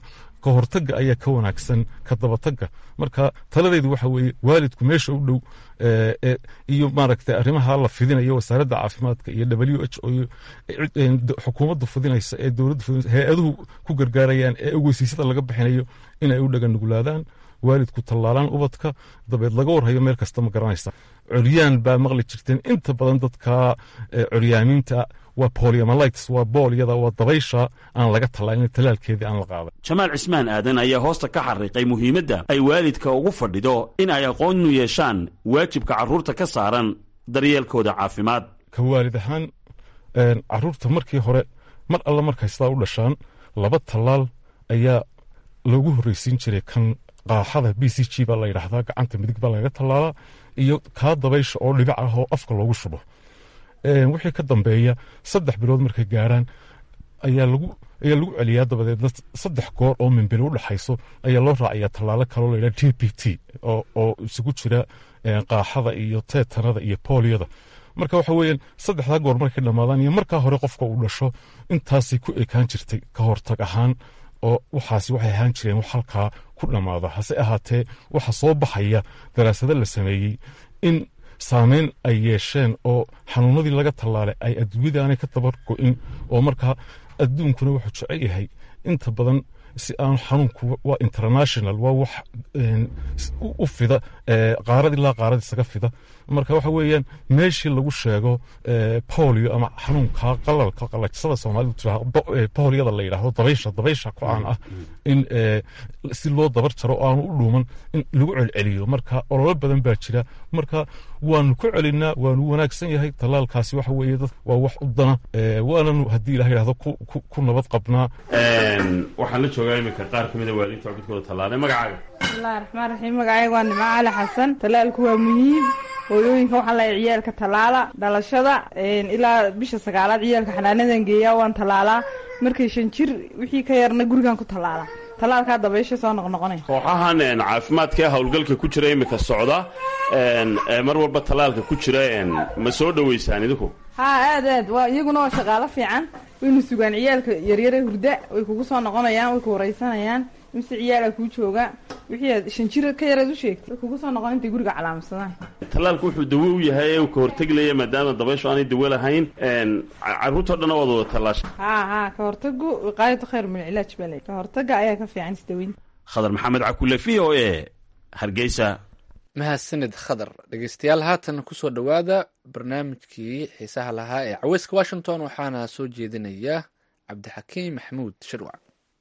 ka hortagga ayaa ka wanaagsan ka dabatagga marka taladeedu waxa weeye waalidku meesha u dhow iyo maaragtay arrimaha la fidinayo wasaaradda caafimaadka iyo w h o xukuumaddu fidinaysa ee dowladdu fidinaysa hay-aduhu ku gargaarayaan ee ogeysiisyada laga bixinayo inay u dhaganuglaadaan waalidku tallaalaan ubadka dabeed laga warhayo meel kasta ma garanaysa coryaan baa maqli jirteen inta badan dadka coryaamiinta waa poliomalites waa boolyada waa dabaysha aan laga tallaalin tallaalkeedii aan la qaaday jamaal cismaan aadan ayaa hoosta ka xariiqay muhiimadda ay waalidka ugu fadhido in ay aqoonu yeeshaan waajibka carruurta ka saaran daryeelkooda caafimaad ka waalid ahaan carruurta markii hore mar alla markay sidaa u dhashaan laba tallaal ayaa loogu horreysiin jiray kan qaaxada b c g baa la yidhaahdaa gacanta midig baa lagaga tallaalaa iyo kaa dabaysha oo dhibic ah oo afka loogu shubo wixii ka dambeeya saddex bilood markay gaaraan ayaa lagu ayaa lagu celiyaa dabadeedna saddex goor oo mimbili u dhexayso ayaa loo raacayaa tallaalo kaloo la yidhaha t p t oo isugu jira qaaxada iyo teetanada iyo booliyada marka waxa weeyaan saddexdaa goor markay dhammaadaan iyo markaa hore qofka uu dhasho intaasay ku ekaan jirtay ka hortag ahaan oo waxaasi waxay ahaan jireen wax halkaa ku dhammaada hase ahaatee waxa soo baxaya daraasado la sameeyey in saameyn ay yeesheen oo xanuunadii laga tallaalay ay adduunyadaanay ka dabar go-in oo markaa adduunkuna wuxuu jecel yahay inta badan si aan xanuunku waa international waa wax u fida qaarad ilaa qaarad isaga fida marka waxa weeyaan meeshii lagu sheego polio ama xanuunka qalalka qalajsada soomaalidu tiraa poliyada la yidhaahdo dabaysha dabaysha ku caan ah in si loo dabar jaro oo aanu u dhuuman in lagu celceliyo marka ololo badan baa jira marka waanu ku celinaa waanu wanaagsan yahay tallaalkaasi waxa weeye dad waa wax u dana waananu haddii ilaha yidhahdo ku nabad qabnaa waxaan la joogaa iminka qaar ka mida waalidiinta cubidkooda tallaalay magacaaga bismillahi raxmaan raxiim magacayga waa nimco cali xasan tallaalku waa muhiim hooyooyinka waxaa lahay ciyaalka tallaala dhalashada ilaa bisha sagaalaad ciyaalka xanaanadan geeyaa waan tallaalaa markay shan jir wixii ka yarna gurigan ku tallaalaa tallaalkaa dabaysha soo noqnoqonaya kooxahan caafimaadka howlgalka ku jira iminka socda mar walba tallaalka ku jira ma soo dhoweysaan idinku haa aad aad waa iyaguna waa shaqaalo fiican wayna sugaan ciyaalka yaryare hurda way kugu soo noqonayaan way ku wareysanayaan mise ciyaala kuu jooga wixii aad shan jir ka yareed u sheegtay way kugu soo noqon intay guriga calaamadsadaan tallaalku wuxuu dawo u yahay ee uu ka horteglaya maadaama dabayshu aanay dawo lahayn carruurtao dhan waad wada tallaasha haa haa ka hortagu wiqaayatu khayr min cilaaj baa le ka hortaga ayaa ka fiican isdaweyn khadar maxamed cakule v o e hargeysa mahadsanid khadar dhegeystayaal haatan kusoo dhowaada barnaamijkii xiisaha lahaa ee caweyska washington waxaana soo jeedinaya cabdixakiim maxamuud shirwac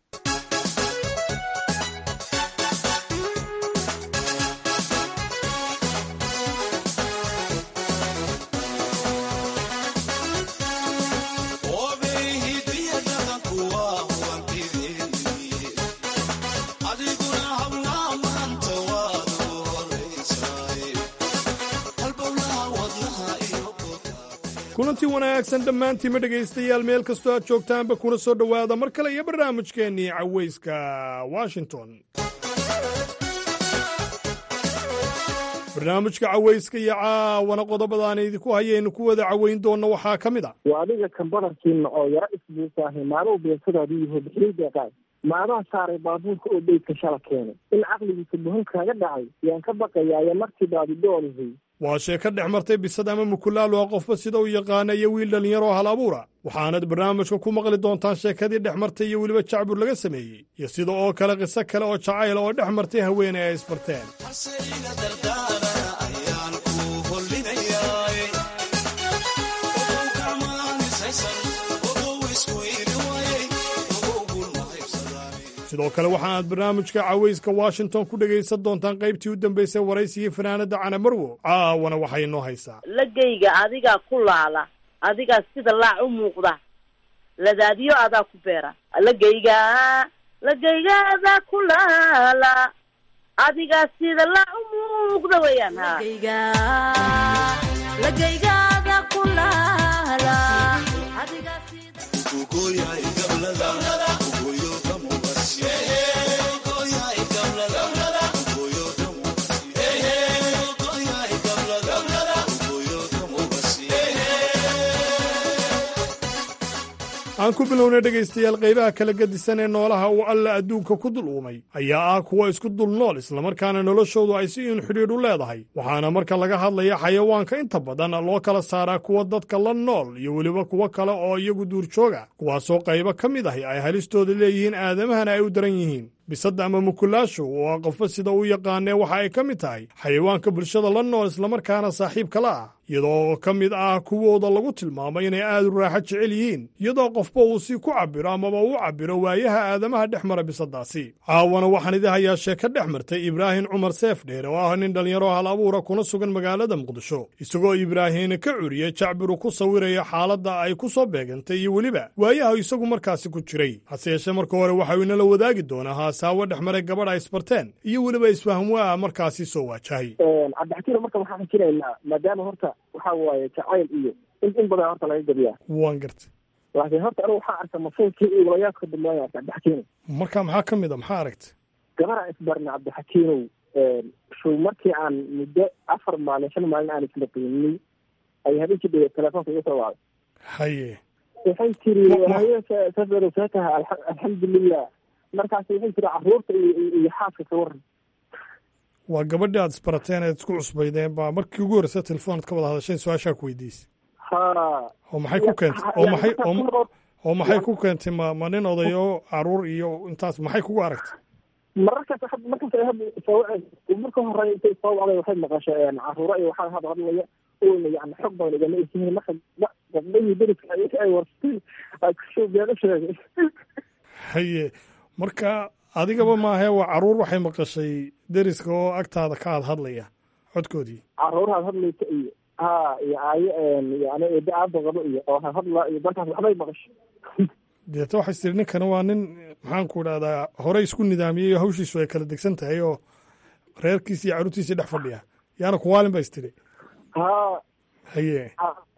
kulantii wanaagsan dhammaantiima dhegaystayaal meel kastoo aad joogtaanba kuna soo dhowaada mar kale iyo barnaamijkeennii cawayska washington barnaamijka cawayska iyo caawana qodobadaan idinku hayaynu ku wada cawayn doonna waxaa ka mid a waa adiga kan badarkiina oo yaro isbuusaahay maaluhu beensadaadu yaho bixiyey deeqaay maadaha saaray baabuurka oo beydka shala keenay in caqligiisa buhun kaaga dhacay yaan ka baqayaayo markii baadidoolihay waa sheeko dhex martay bisad ama mukulaal waa qofba sida u yaqaana iyo wiil dhallinyaroo hal abuura waxaanad barnaamijka ku maqli doontaan sheekadii dhex martay iyo weliba jacbur laga sameeyey iyo sida oo kale qiso kale oo jacayla oo dhex martay haweeney ay isbarteen sidoo kale waxaanaad barnaamijka cawayska washington ku dhegaysan doontaan qaybtii u dambaysay waraysigii fanaanada cana marwo caawana waxay inoo haysaa lagayga adigaa ku laala adigaa sida laac u muuqda ladaadiyo adaa ku beera lagayga lagayga adaa ku laala adigaa sida laac u muuqda weeyaan ha aan aan ku bilownay dhegaystayaal qaybaha kala gedisan ee noolaha uu alla adduunka ku dul uumay ayaa ah kuwa isku dul nool islamarkaana noloshoodu ay si in xidhiidh u leedahay waxaana marka laga hadlaya xayawaanka inta badan loo kala saaraa kuwa dadka la nool iyo weliba kuwo kale oo iyagu duurjooga kuwaasoo qaybo ka mid ahi ay halistooda leeyihiin aadamahana ay u daran yihiin bisadda ama mukulaashu oo ah qofba sida u yaqaanee waxa ay ka mid tahay xayawaanka bulshada la nool islamarkaana saaxiibka la ah iyadoo ka mid ah kuwooda lagu tilmaamay inay aad u raaxo jecel yihiin iyadoo qofba uu si ku cabbiro amaba u cabbiro waayaha aadamaha dhex mara bisaddaasi caawana waxaan idin hayaa sheeko dhex martay ibraahim cumar seef dheer oo ah nin dhallinyaro hal abuura kuna sugan magaalada muqdisho isagoo ibraahiim ka curiyey jacbiru ku sawiraya xaaladda ay ku soo beegantay iyo weliba waayaha isagu markaasi ku jiray hase yeeshee marka hore waxau inala wadaagi doonaa haasaawo dhex maray gabadh ay isbarteen iyo weliba isfahmwaa markaasi soo waajahay cabdixakiino marka waxaan xijinaynaa maadaama horta waxa waaye jacayl iyo in in badan horta laga gabiyaa waan gartay laakiin horta anigu waxaa arka masuulkii iyo walayaadka dambeeya cabdixakiino marka maxaa ka mid a maxaa aragtay gabaraan isbarna cabdixakiinow show markii aan muddo afar maalin shan maalin aan isla qiiminay ay habeenkii dhawe telefoonka iga soo wacday haye waxay tiri haye safero see tahay alxamdulilah markaas waxay tiri caruurta iyo iyo xaaska ka waran waa gabadhii aad isbarateen eed isku cusbaydeen baa markii ugu horreysa telefoonad ka wada hadasheen su-aashaa ku weydiisay ha oo maxay ku keentay oo maxay oo maxay ku keentay ma ma nin odayo caruur iyo intaas maxay kugu aragtay mararkaas markaas ay hadda soo marka hore intay soo wacday waxay maqashay caruuro iyo waxaa hadda hadlaya oyna yani xog badan igama esihin marka gabdhahii deriska ay warsay ay kusoo beega sheegay haye marka adigaba maahe waa caruur waxay maqashay deriska oo agtaada ka had hadlaya codkoodii caruurahaad hadlaysa iyo ha iyo aayo yani eeda aaba qabo iyo oo hadla iyo dalkaas waxbay maqashay deeta waxay tiri ninkana waa nin maxaan ku idhahdaa horey isku nidaamiyey oo hawshiisu ay kala degsan tahay oo reerkiisi iyo caruurtiisii dhex fadhiya yaana kuwaalin ba is tiri ha haye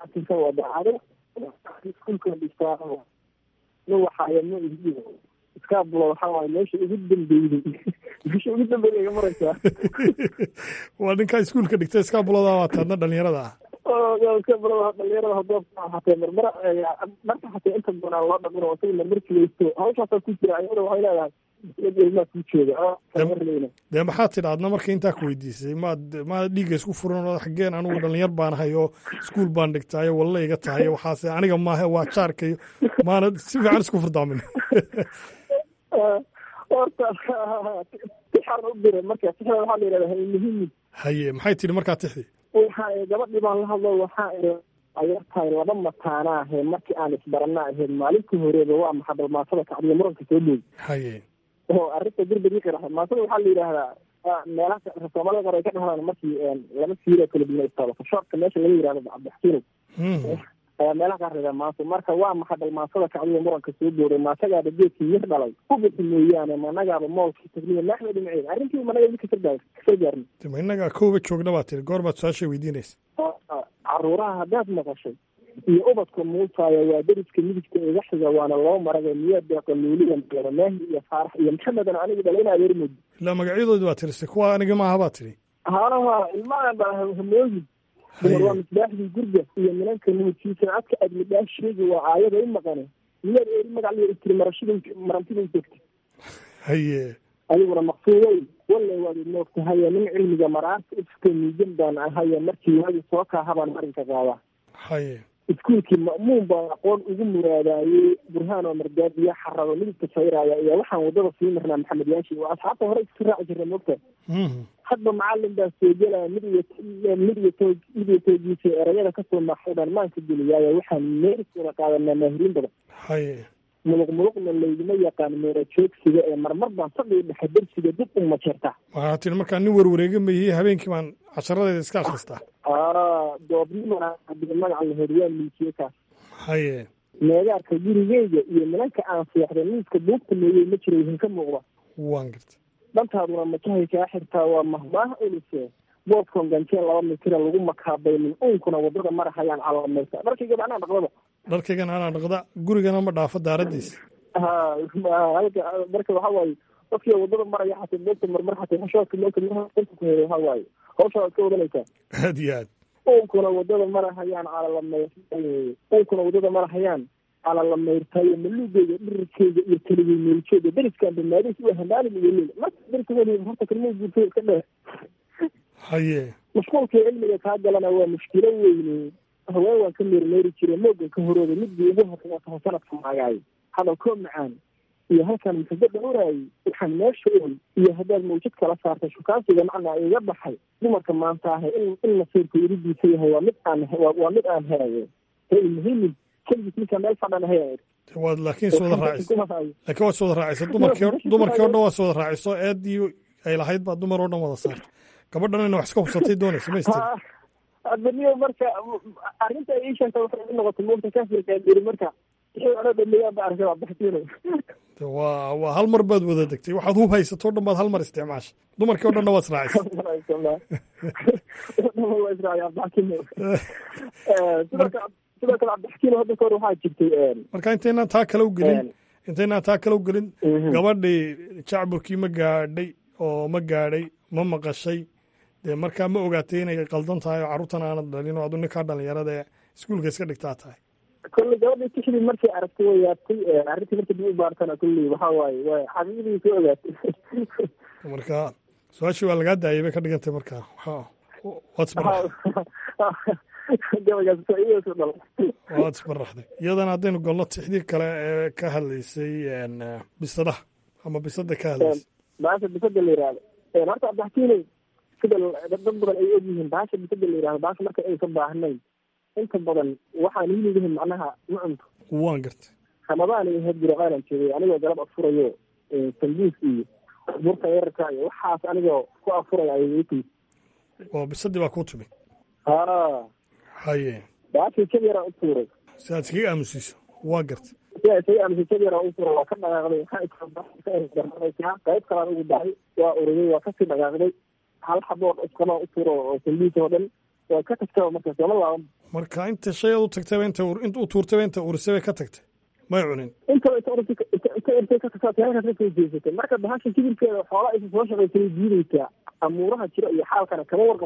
iskuulka dhigtaa nin waxaayama ihiyo iskaabulo waxaa waaye meesha ugu dambeeyey meesha ugu dambeeyey iga maraysaa waa ninkaa iskuulka dhigtay iskaabulada waa taadna dhalinyarada ah iskaabulada dhalinyarada hadoobka hatee marmar marka hatee inta badan aan loo dhamin oo isaga marmar jilaysto hawshaasaa ku jira ayada waxay leedahay iyad ilmaa kuu jooga marleyna dee maxaad tidha adna marka intaa ku weydiisay maad maad dhiigga isku furan oo xaggeen anigu dhalinyar baan ahay oo iskuul baan dhigtaayo walla iga tahay waxaase aniga maahe waa jaarkayo maana si fiican isku furdaamin horta tixan u diray marka tixda waxaa la yidhahdaa muhiimid haye maxay tidhi markaa tixdii waxa gabadhii baan la hadlo waxaa ayartahay laba mataana ahe markii aan isbarana ahayd maalintii horeeba waa maxaa balmaasada kacdiya muranka soo dhoog haye oo arrinta dirbadii qiraxay maasada waxaa la yidhaahdaa meelaha soomaalida qaar ay ka dhahdaan markii laba siiroo kala duwan istaabato shoorka meesha laga yidhahdo cabdixakiinow ayaa meelaha qaar lagaa maaso marka waa maxaa balmaasada kacdiya muranka soo dooray maasagaaba geedkii mir dhalay ubixi mooyaane managaaba moolkii tagniya naaxda dhinaceeda arrintii managa idinka kasar kasar gaarna ma innaga kooba joogna baa tiri goor baad su-aashay weydiinaysa caruuraha haddaad maqashay iyo ubadka muutaaya waa deriska midigta iga xiga waana loo maragay miyaa deeqa luuliya meero maahi iyo faarax iyo maxamedan aniga dhala in adeer moodi ilaa magacyadoodi baa tiri si kuwa aniga maaha baa tiri haanaha ilmahan baa hamooyin dumar waa misbaaxdii gurga iyo minanka nuudkiisa adka aad midhaah sheegi waa aayada u maqane miyaad eeri magac liya istiri marashida marantida u joogta haye adiguna maqsuuday wallay waad moogtahaye nin cilmiga maraarta ifka miijan baan ahaye markii waagi soo kaahabaan marinka qaadaa haye iskuulkii ma'muun baan aqoon ugu muraadaayey burhaan oo mardaadiya xarado midibka sayraaya iyo waxaan waddada sii marnaa maxamed yaashi oo asxaabta hore isku raaci jirna moogta hadba macalin baa soo gelaya mid iyo mid iyo toog mid iyo toogiisa erayada kasoo maaxay baan maanka geliyaayo waxaan meeris wada qaadanaa maahiriin badan haye muluq muluqna layguma yaqaan meera joogsiga ee marmar baan fadhiga dhexe dersiga dib u majeerta waxaa tiri markaa nin warwareega mayey habeenkii baan casharadeeda iska akhristaa doobnimana hadii magaca la horiyaa milkiye kaas haye meegaarka gurigeyga iyo minanka aan seexday miiska buugta meeyey ma jiro idinka muuqda waan garta dhantaaduna majahay kaa xirtaa waa mahmaah ulise boodkon ganjeen laba mitira lagu makaabaynin uunkuna wadada marahayaan calaamaysa dharkayga macnaa dhaqdaba dharkaygan anaa dhaqda gurigana ma dhaafo daaradiisa ha halka marka waxa waaye qofkii wadada maraya xatay moogta marmar xatay xashoodka moogta marka ku helay waxa waaye hawsha waad ka wadanaysaa aad iyo aad uunkuna wadada marahayaan calalamaysa uunkuna wadada marahayaan calala mayrtaayo maluugeyga dhirirkeyga iyo keligay meeljeeda deriskaan banaadis u handaalin iyo leel marka derka weliba horta kelmada guurtay iska dheer haye mashquulka cilmiga kaa galana waa mushkilo weyne haween waan ka meermeeri jire moogan ka horooda midii ugu horreeya sanadka maagaayo hadal koo macaan iyo halkaan muxubo dhowraayay waxaan meesha ool iyo haddaad mawjad kala saartay shukaansiga macnaa iga baxay dumarka maanta ahe in in nasiirku iridiisa yahay waa mid aan waa mid aan helayo ee muhimin keligiis ninkaa meel fadhan haya waad laakiin sooda raaciso laakiin waad sooda raacisa dumarkii o- dumarkii o dhan waad sooda raaciso eedii ay lahayd baa dumar oo dhan wada saarta gabadhan ina wax iska hubsatay doonaysa ma istir adaniyo marka arrinta ay ii sheegta waxay i noqotay moogta kafirka diri marka wixii odhan dhameeyaan ba arkay waa baxsiinay waa waa hal mar baad wada degtay waxaad hub haysato o dhan baad hal mar isticmaasha dumarkii o dhanna waad israacisay sidoo kale sidoo kale cabdixakiin hadda kahor waxaa jirtay marka intaynaan taa kale u gelin intaynaan taa kale u gelin gabadhii jacburkii ma gaadhay oo ma gaadhay ma maqashay dee markaa ma ogaatay inay qaldan tahay oo carruurtan aanad dhalin oo adu ninkaa dhalinyarada ee iskuulka iska dhigtaa tahay kolley gabadhii tixdii markay aragtay way yaabtay arrintii markii dib u baartana kolley waxaa waaye waa xaqiiqdii soo ogaatay marka su-aashii waa lagaa daayay bay ka dhigantay marka waxa waad isbaraxday gabagaas faa'iidaysu dhalay waad isbaraxday iyadana haddaynu golno tixdii kale ee ka hadlaysay bisadaha ama bisada ka hadlaysay baasha bisada la yihahdo horta abdaxkiiney sida dad badan ay ogyihiin baasha bisada la yihahdo baasha marka ay ka baahnayn inta badan waxaan hiligahin macnaha ma cunto waan gartay ramadaan iyo had jiraqaanan joogay anigoo galab afurayo sambuus iyo burka yararka iyo waxaas anigoo ku afuraya ayay ii timi oo bisadii baa kuu timi ha haye baashii jab yaraan u tuuray si aad iskaga aamusiiso waa gartay si ay isaga aamusay jab yaraan u tuuray waa ka dhaqaaqday waxaa qayb kalaan ugu dahay waa uriyay waa kasii dhaqaaqday hal xabood iskama u tuuro oo sambuus oo dhan waa ka tagtaba markaas lama laaban marka inta shay aad u tagtayba inta inta u tuurtayba inta urisay bay ka tagtay may cunin intaba inta urtay inta urtay ka tagtaa halkaas ka soo jeesatay marka bahasha kibirkeeda xoola aysa soo shaqaysay diidaysaa amuuraha jira iyo xaalkana kama warqab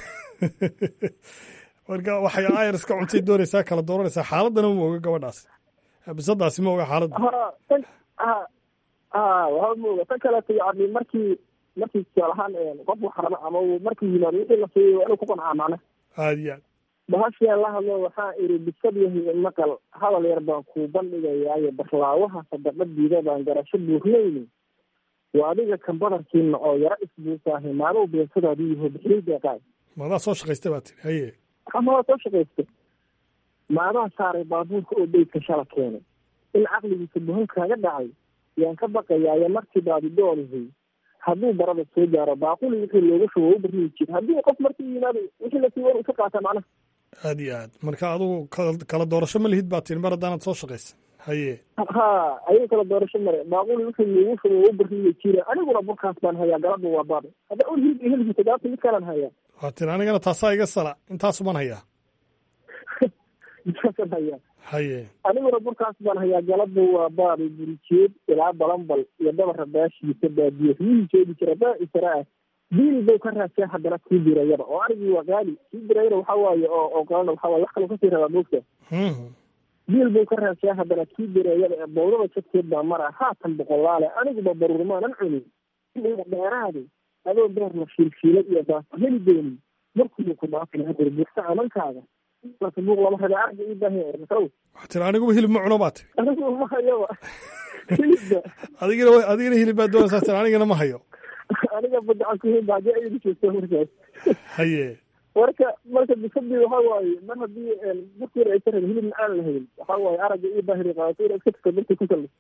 marka waxay ayar iska cuntay doonaysaa kala dooranaysaa xaaladana ma oga gabadhaasi bisadaasi ma oga xaaladda ha tan ha ha waxba ma oga tan kaleeto yani markii markii tusaal ahaan qof wax raba ama uu markuu yimaado wixii la siiyo waa inuu ku qancaa macna aad iyo aad bahashiyaa la hadlo waxaa iri bisad yahay maqal hadal yar baan kuu bandhigayaayo barlaawaha sadaqadiida baan garasho buurnayni waa adiga kan badarkiina oo yaro isbuusaahay maalow beesadaadii yaho bixiyey deeqaay maadaa soo shaqaystay baa tiri haye amadaa soo shaqaystay maadaa saaray baabuurka oo beydka shala keenay in caqligiisa buhan kaaga dhacay yaan ka baqayaayo markii baadi doonihay hadduu barada soo gaaro baaquli wixii looga shubo u barnihi jira haddii qof markii yimaado wixii lasii wan ka qaata macnaha aad iyo aad marka adugu kala- kala doorasho ma lihid baa tiri mar haddaanad soo shaqaysan haye ha ayagu kala doorasho mare baaquli wixii loogu shubo u barnihi jira aniguna burkaas baan hayaa galaba waa baada hadda ul hilib iyo hilibka gaabta mid kalan hayaa waa tiri anigana taasaa iga sala intaasuman hayaa midkaasan hayaa haye aniguna burkaas baan hayaa galaba waa baadi burijeed ilaa balanbal iyo dabara baashiisa baadiye riyihii jeedi jira baa isara ah diil buu ka raasay haddana kii dirayada oo arigii waa qaali kii dirayada waxa waaye oo oo qalana waxa waaye wax kaloo kasii rabaa moogta diil buu ka raasay haddana kii dirayada ee bowdada jadkeed baa mara haatan boqolaale aniguba baruurmaanan cunin dheeraade adoo beer la shiilshiilay iyo baaso heli doonin markuu ku dhaafin hadir buurta amankaaga marka buuq lama rabe arga ii baahan masaw waxaa tiri aniguba hilib ma cuno baa tiri anigu ma hayaba hilibba adigina wa- adigina hilib baa doonaysaa tiri anigana ma hayo aniga badacan ku hilba haddii ayadu joogto markaas haye marka marka bisadii waxa waaye mar haddii burkii aysan rabin hilib aan lahayn waxa waaye aragga ii baahiri qaadato inaad iska tagto dartii ku sallis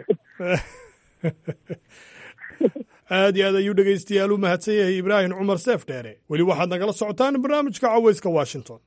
aad iyo aad ayuu dhegaystayaal u mahadsan yahay ibraahim cumar seef dheere weli waxaad nagala socotaan barnaamijka cawayska washington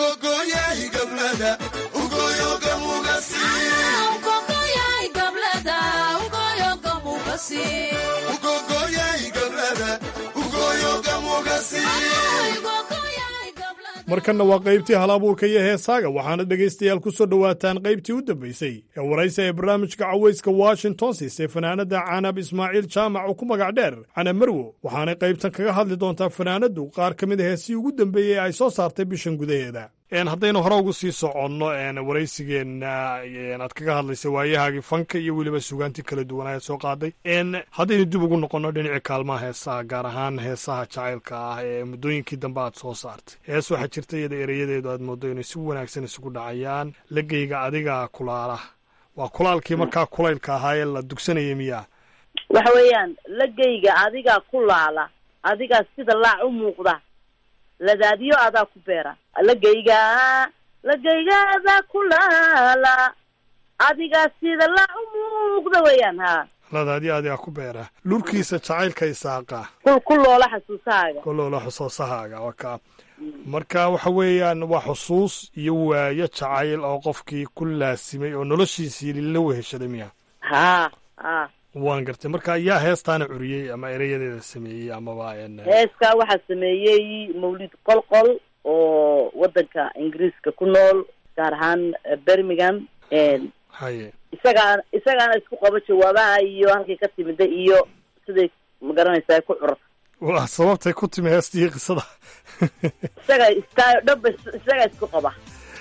markanna waa qaybtii hal abuurka iyo heesaaga waxaana dhegaystayaal ku soo dhowaataan qaybtii u dambaysay ee waraysa ee barnaamijka cawayska washington siisay fanaanadda canab ismaaciil jaamac oo ku magac dheer canab marwo waxaanay qaybtan kaga hadli doontaa fanaanaddu qaar ka mid a heesii ugu dambeeyey ay soo saartay bishan gudaheeda haddaynu hore ugu sii soconno waraysigeenna aad kaga hadlaysay waayahaagii fanka iyo weliba sugaantii kala duwan ayaad soo qaaday haddaynu dib ugu noqonno dhinacii kaalmaha heesaha gaar ahaan heesaha jacaylka ah ee muddooyinkii dambe aad soo saartay hees waxaa jirta iyada ereyadeedu aad moodo inay si wanaagsan isugu dhacayaan lageyga adiga kulaala waa kulaalkii markaa kulaylka ahaa ee la dugsanayay miyaa waxa weeyaan lagayga adigaa ku laala adigaa sida laac u muuqda ladaadiyo adaa ku beera lagayga lagayga adaa ku laala adigaa sida laac u muuqda weeyaan ha ladaadiyo adigaa ku beera lurkiisa jacaylka isaaqa kul ku loola xasuusahaaga kuloola xusuusahaaga waa kaa marka waxa weeyaan waa xusuus iyo waayo jacayl oo qofkii ku laasimay oo noloshiisii la weheshaday miya ha ha waan gartay marka yaa heestaana curiyey ama ereyadeeda sameeyey amaba heeskaa waxaa sameeyey mawlid qolqol oo waddanka ingiriiska ku nool gaar ahaan birmingham haye isagaa isagaana isku qabo jawaabaha iyo halkay ka timida iyo siday magaranaysaa ku curata waa sababtay ku timi heestii qisada isaga iska dhaba isagaa isku qaba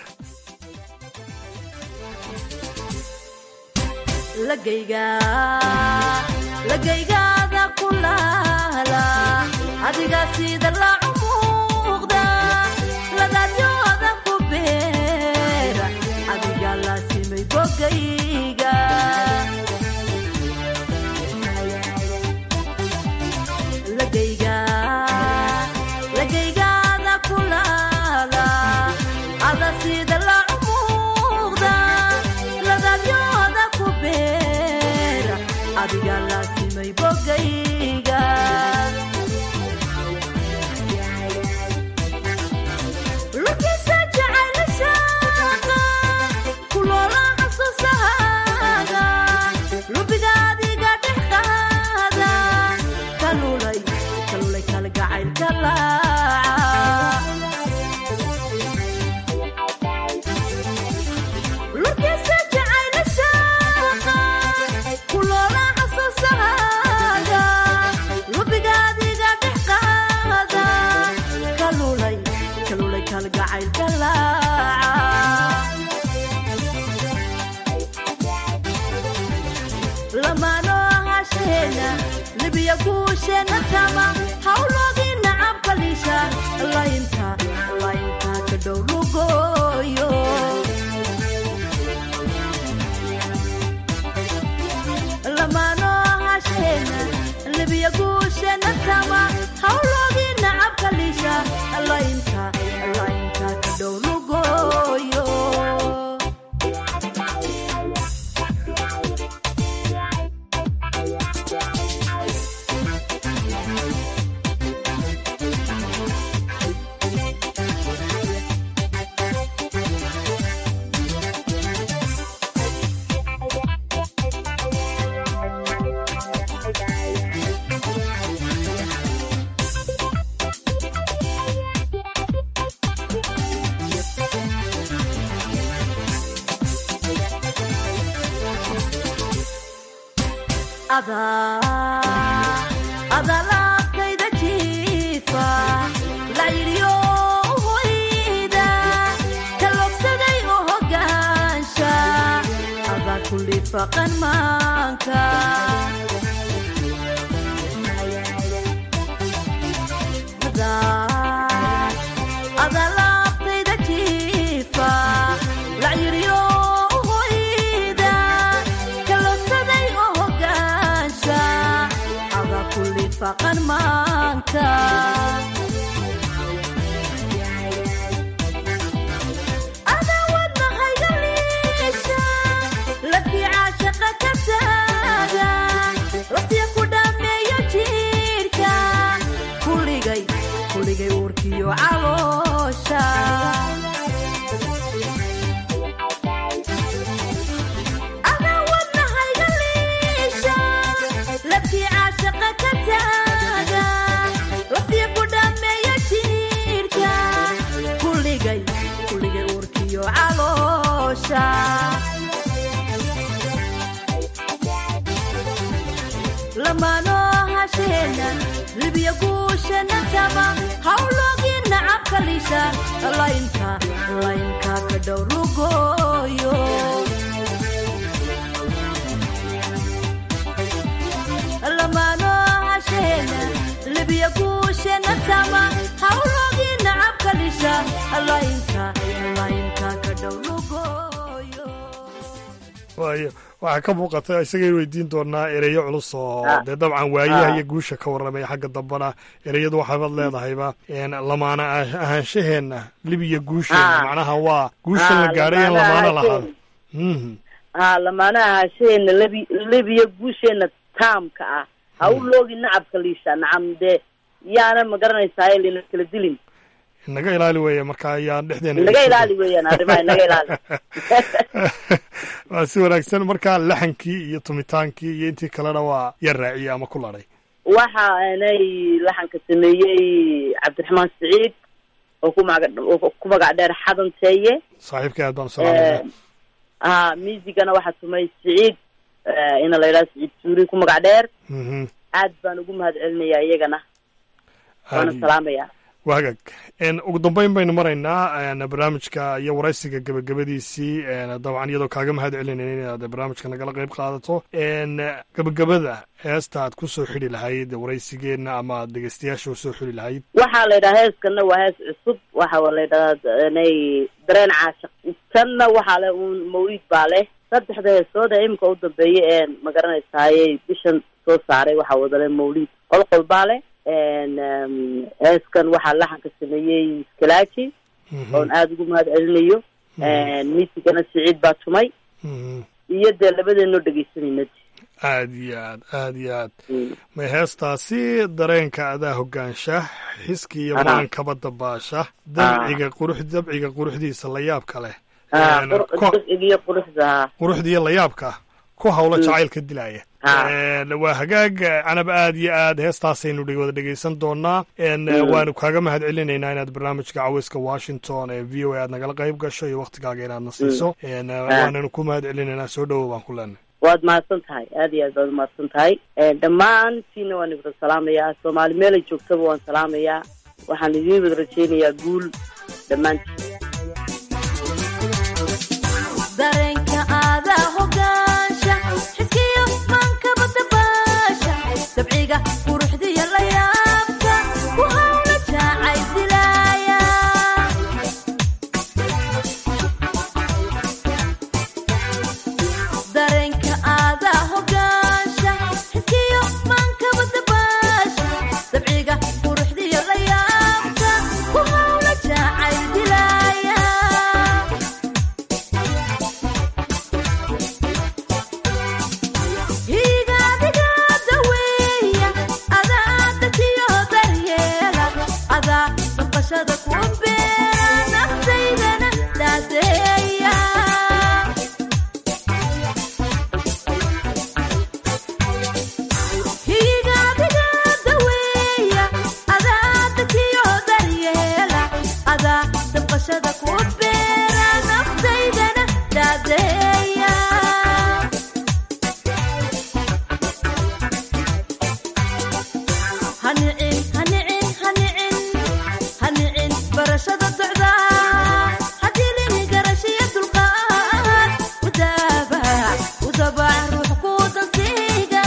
lagayga lagaygaada ku laala adiga sida laacu muuqda ladadyooda ku beera adiga laasimay bogayga lagayga lagaygaada ku laala ada sida laacu muuqda ladadyooda ku beera adiga laasimay bogayga lurkiisa jacayla shaaqa kuloola xasuusahaaga lubiga adiga dhex qaada kalulay kalulay kalgacaylka laaca lurkiisa jacayla shaaqa kuloola xasuusahaaga lubiga adiga dhex qaada kalulay kalulay kalgacaylka laaca lamaano hasheena libiya guusheena tama hawloodii nacabka liisha laynta laynta ka dhow lugooyo lamaano hasheena libiya guusheena tama hawloodii nacabka liisha laynta laynta ka dhow lugooyo adalaabkayda jiifa layidhiyo hoyda kalogsaday oo hogaansha adaa kulli faqan maanka adalaabkayda jiifa layidhiyo hoyda kalogsaday oo hogaansha adaa kulli faqan maanka adawadna hayga liisha lafii caashaqa ka taaga laftiya ku dhameeyo jiirka kuligay kuligay uurkiyo caloosha adawadna hayga liisha laftii caashaqa ka taaga laftiya ku dhameeyo jiirka kuligay kuligay uurkiyo caloosha lamaano hasheena libiya guusheena taba hawloogii nacabka lisha laynka laynka ka dhow lugooyo lamaano hasheena libiya guusheena tama hawloogii nacabka lisha laynka laynka ka dhow lugooyo waayo waxaa ka muuqata isagay weydiin doonaa ereyo culus oo Ah. dee dabcan waayaha Ah. iyo guusha ka warramaya xagga dambana ereyadu waxaabad leedahayba een, lamaana ah- ahaanshaheenna libiya guusheena Ah. macnaha waa guushan la Ah, gaadhay in lamaana lamaana lahaado ahaanshaheenna. Mhm. ha lamaanaha hasheena lebi lebiya guusheena taamka ah ha u loogi nacabka liisha nacam dee yaana ma garanaysaa lina kala dilin naga ilaali weeye marka ayaan dhexdeena naga ilaali weeyaan arrimaha naga ilaali waa si wanaagsan marka laxankii iyo tumitaankii iyo intii kalena waa yar raaciyey ama ku ladhay waxa aanay laxanka sameeyey cabdiraxmaan siciid oo ku maga oo ku magac dheer xadanteeye saaxiibka aad baan u salaamaya ha miisigana waxaa tumay siciid eh, ina la yidhaha siciid suuri ku magac dheer Mhm. aad baan ugu mahad celinayaa iyagana waana Aad iyo- salaamaya waa hagaag En, ugu dambeyn baynu maraynaa en, barnaamijka iyo waraysiga gebagabadiisii en, dabcan iyadoo kaaga mahad celinayna inaad barnaamijka nagala qayb qaadato En, gebagabada heesta aad ku soo xidhi lahayd waraysigeenna ama aad dhegeystayaasha u soo xidhi lahayd waxaa la yidhaha heeskana waa hees cusub waxa la yidhahaa inay dareen caashaq tanna waxaa le uun mawlid baa leh saddexda heesood ee imika u dambeeyay ee ma garanaysaaye bishan soo saaray waxaa wadale mawlid qolqol baa leh En, em, heeskan waxaa laxanka sameeyey skalaaji oon aada ugu mahad celinayo miisigana siciid baa tumay iyo dee labadeenoo dhegeysanayna aad iyo aad aad iyo aad may heestaasi dareenka adaa hogaansha xiski iyo Aha. maankaba dabaasha dabciga qurux dabciga quruxdiisa la yaabka leh Ah, En, qur- ko- dabciga iyo quruxda ha quruxda iyo layaabka ku hawlo Mm. jacaylka dilaya Ah. En, waa hagaag canab aad iyo aad heestaasaynu dhe- wada dhegeysan doonaa En, Mm. waanu kaaga mahad celinaynaa inaad barnaamijka caweyska washington ee v o a aad nagala qayb gasho iyo waktigaaga inaad na siiso En, waananu ku mahad celinaynaa soo dhowow baan ku leenahay waad mahadsan tahay aad iyo aad baad umahadsan tahay dhammaantiina waan idin salaamayaa soomaali meelay joogtaba waan salaamayaa waxaan idiin wada rajaynayaa guul dhammaantiin dareenka aadaa hogaansha xiskiyo maankaba dabaasha dabciga quruxdiya la yaabka ku hawla jaacay dilaaya dareenka aadaa hogaansha xiskiyo maankaba dabaasha dabciga quruxdiya la yaabka ku hawla jaacay dilaaya higaadigaada weeya adaa dajiyo daryeela adaa baqashada ku beera naftaydana daadeeya higaadigaada weeya adaa dajiyo daryeela adaa baqashada ku beera naftaydana daadeeya hanicin hanicin hanicin hanicin barashada socda hadilin garashiya dulqaad udaabac udabac ruux ku dansiga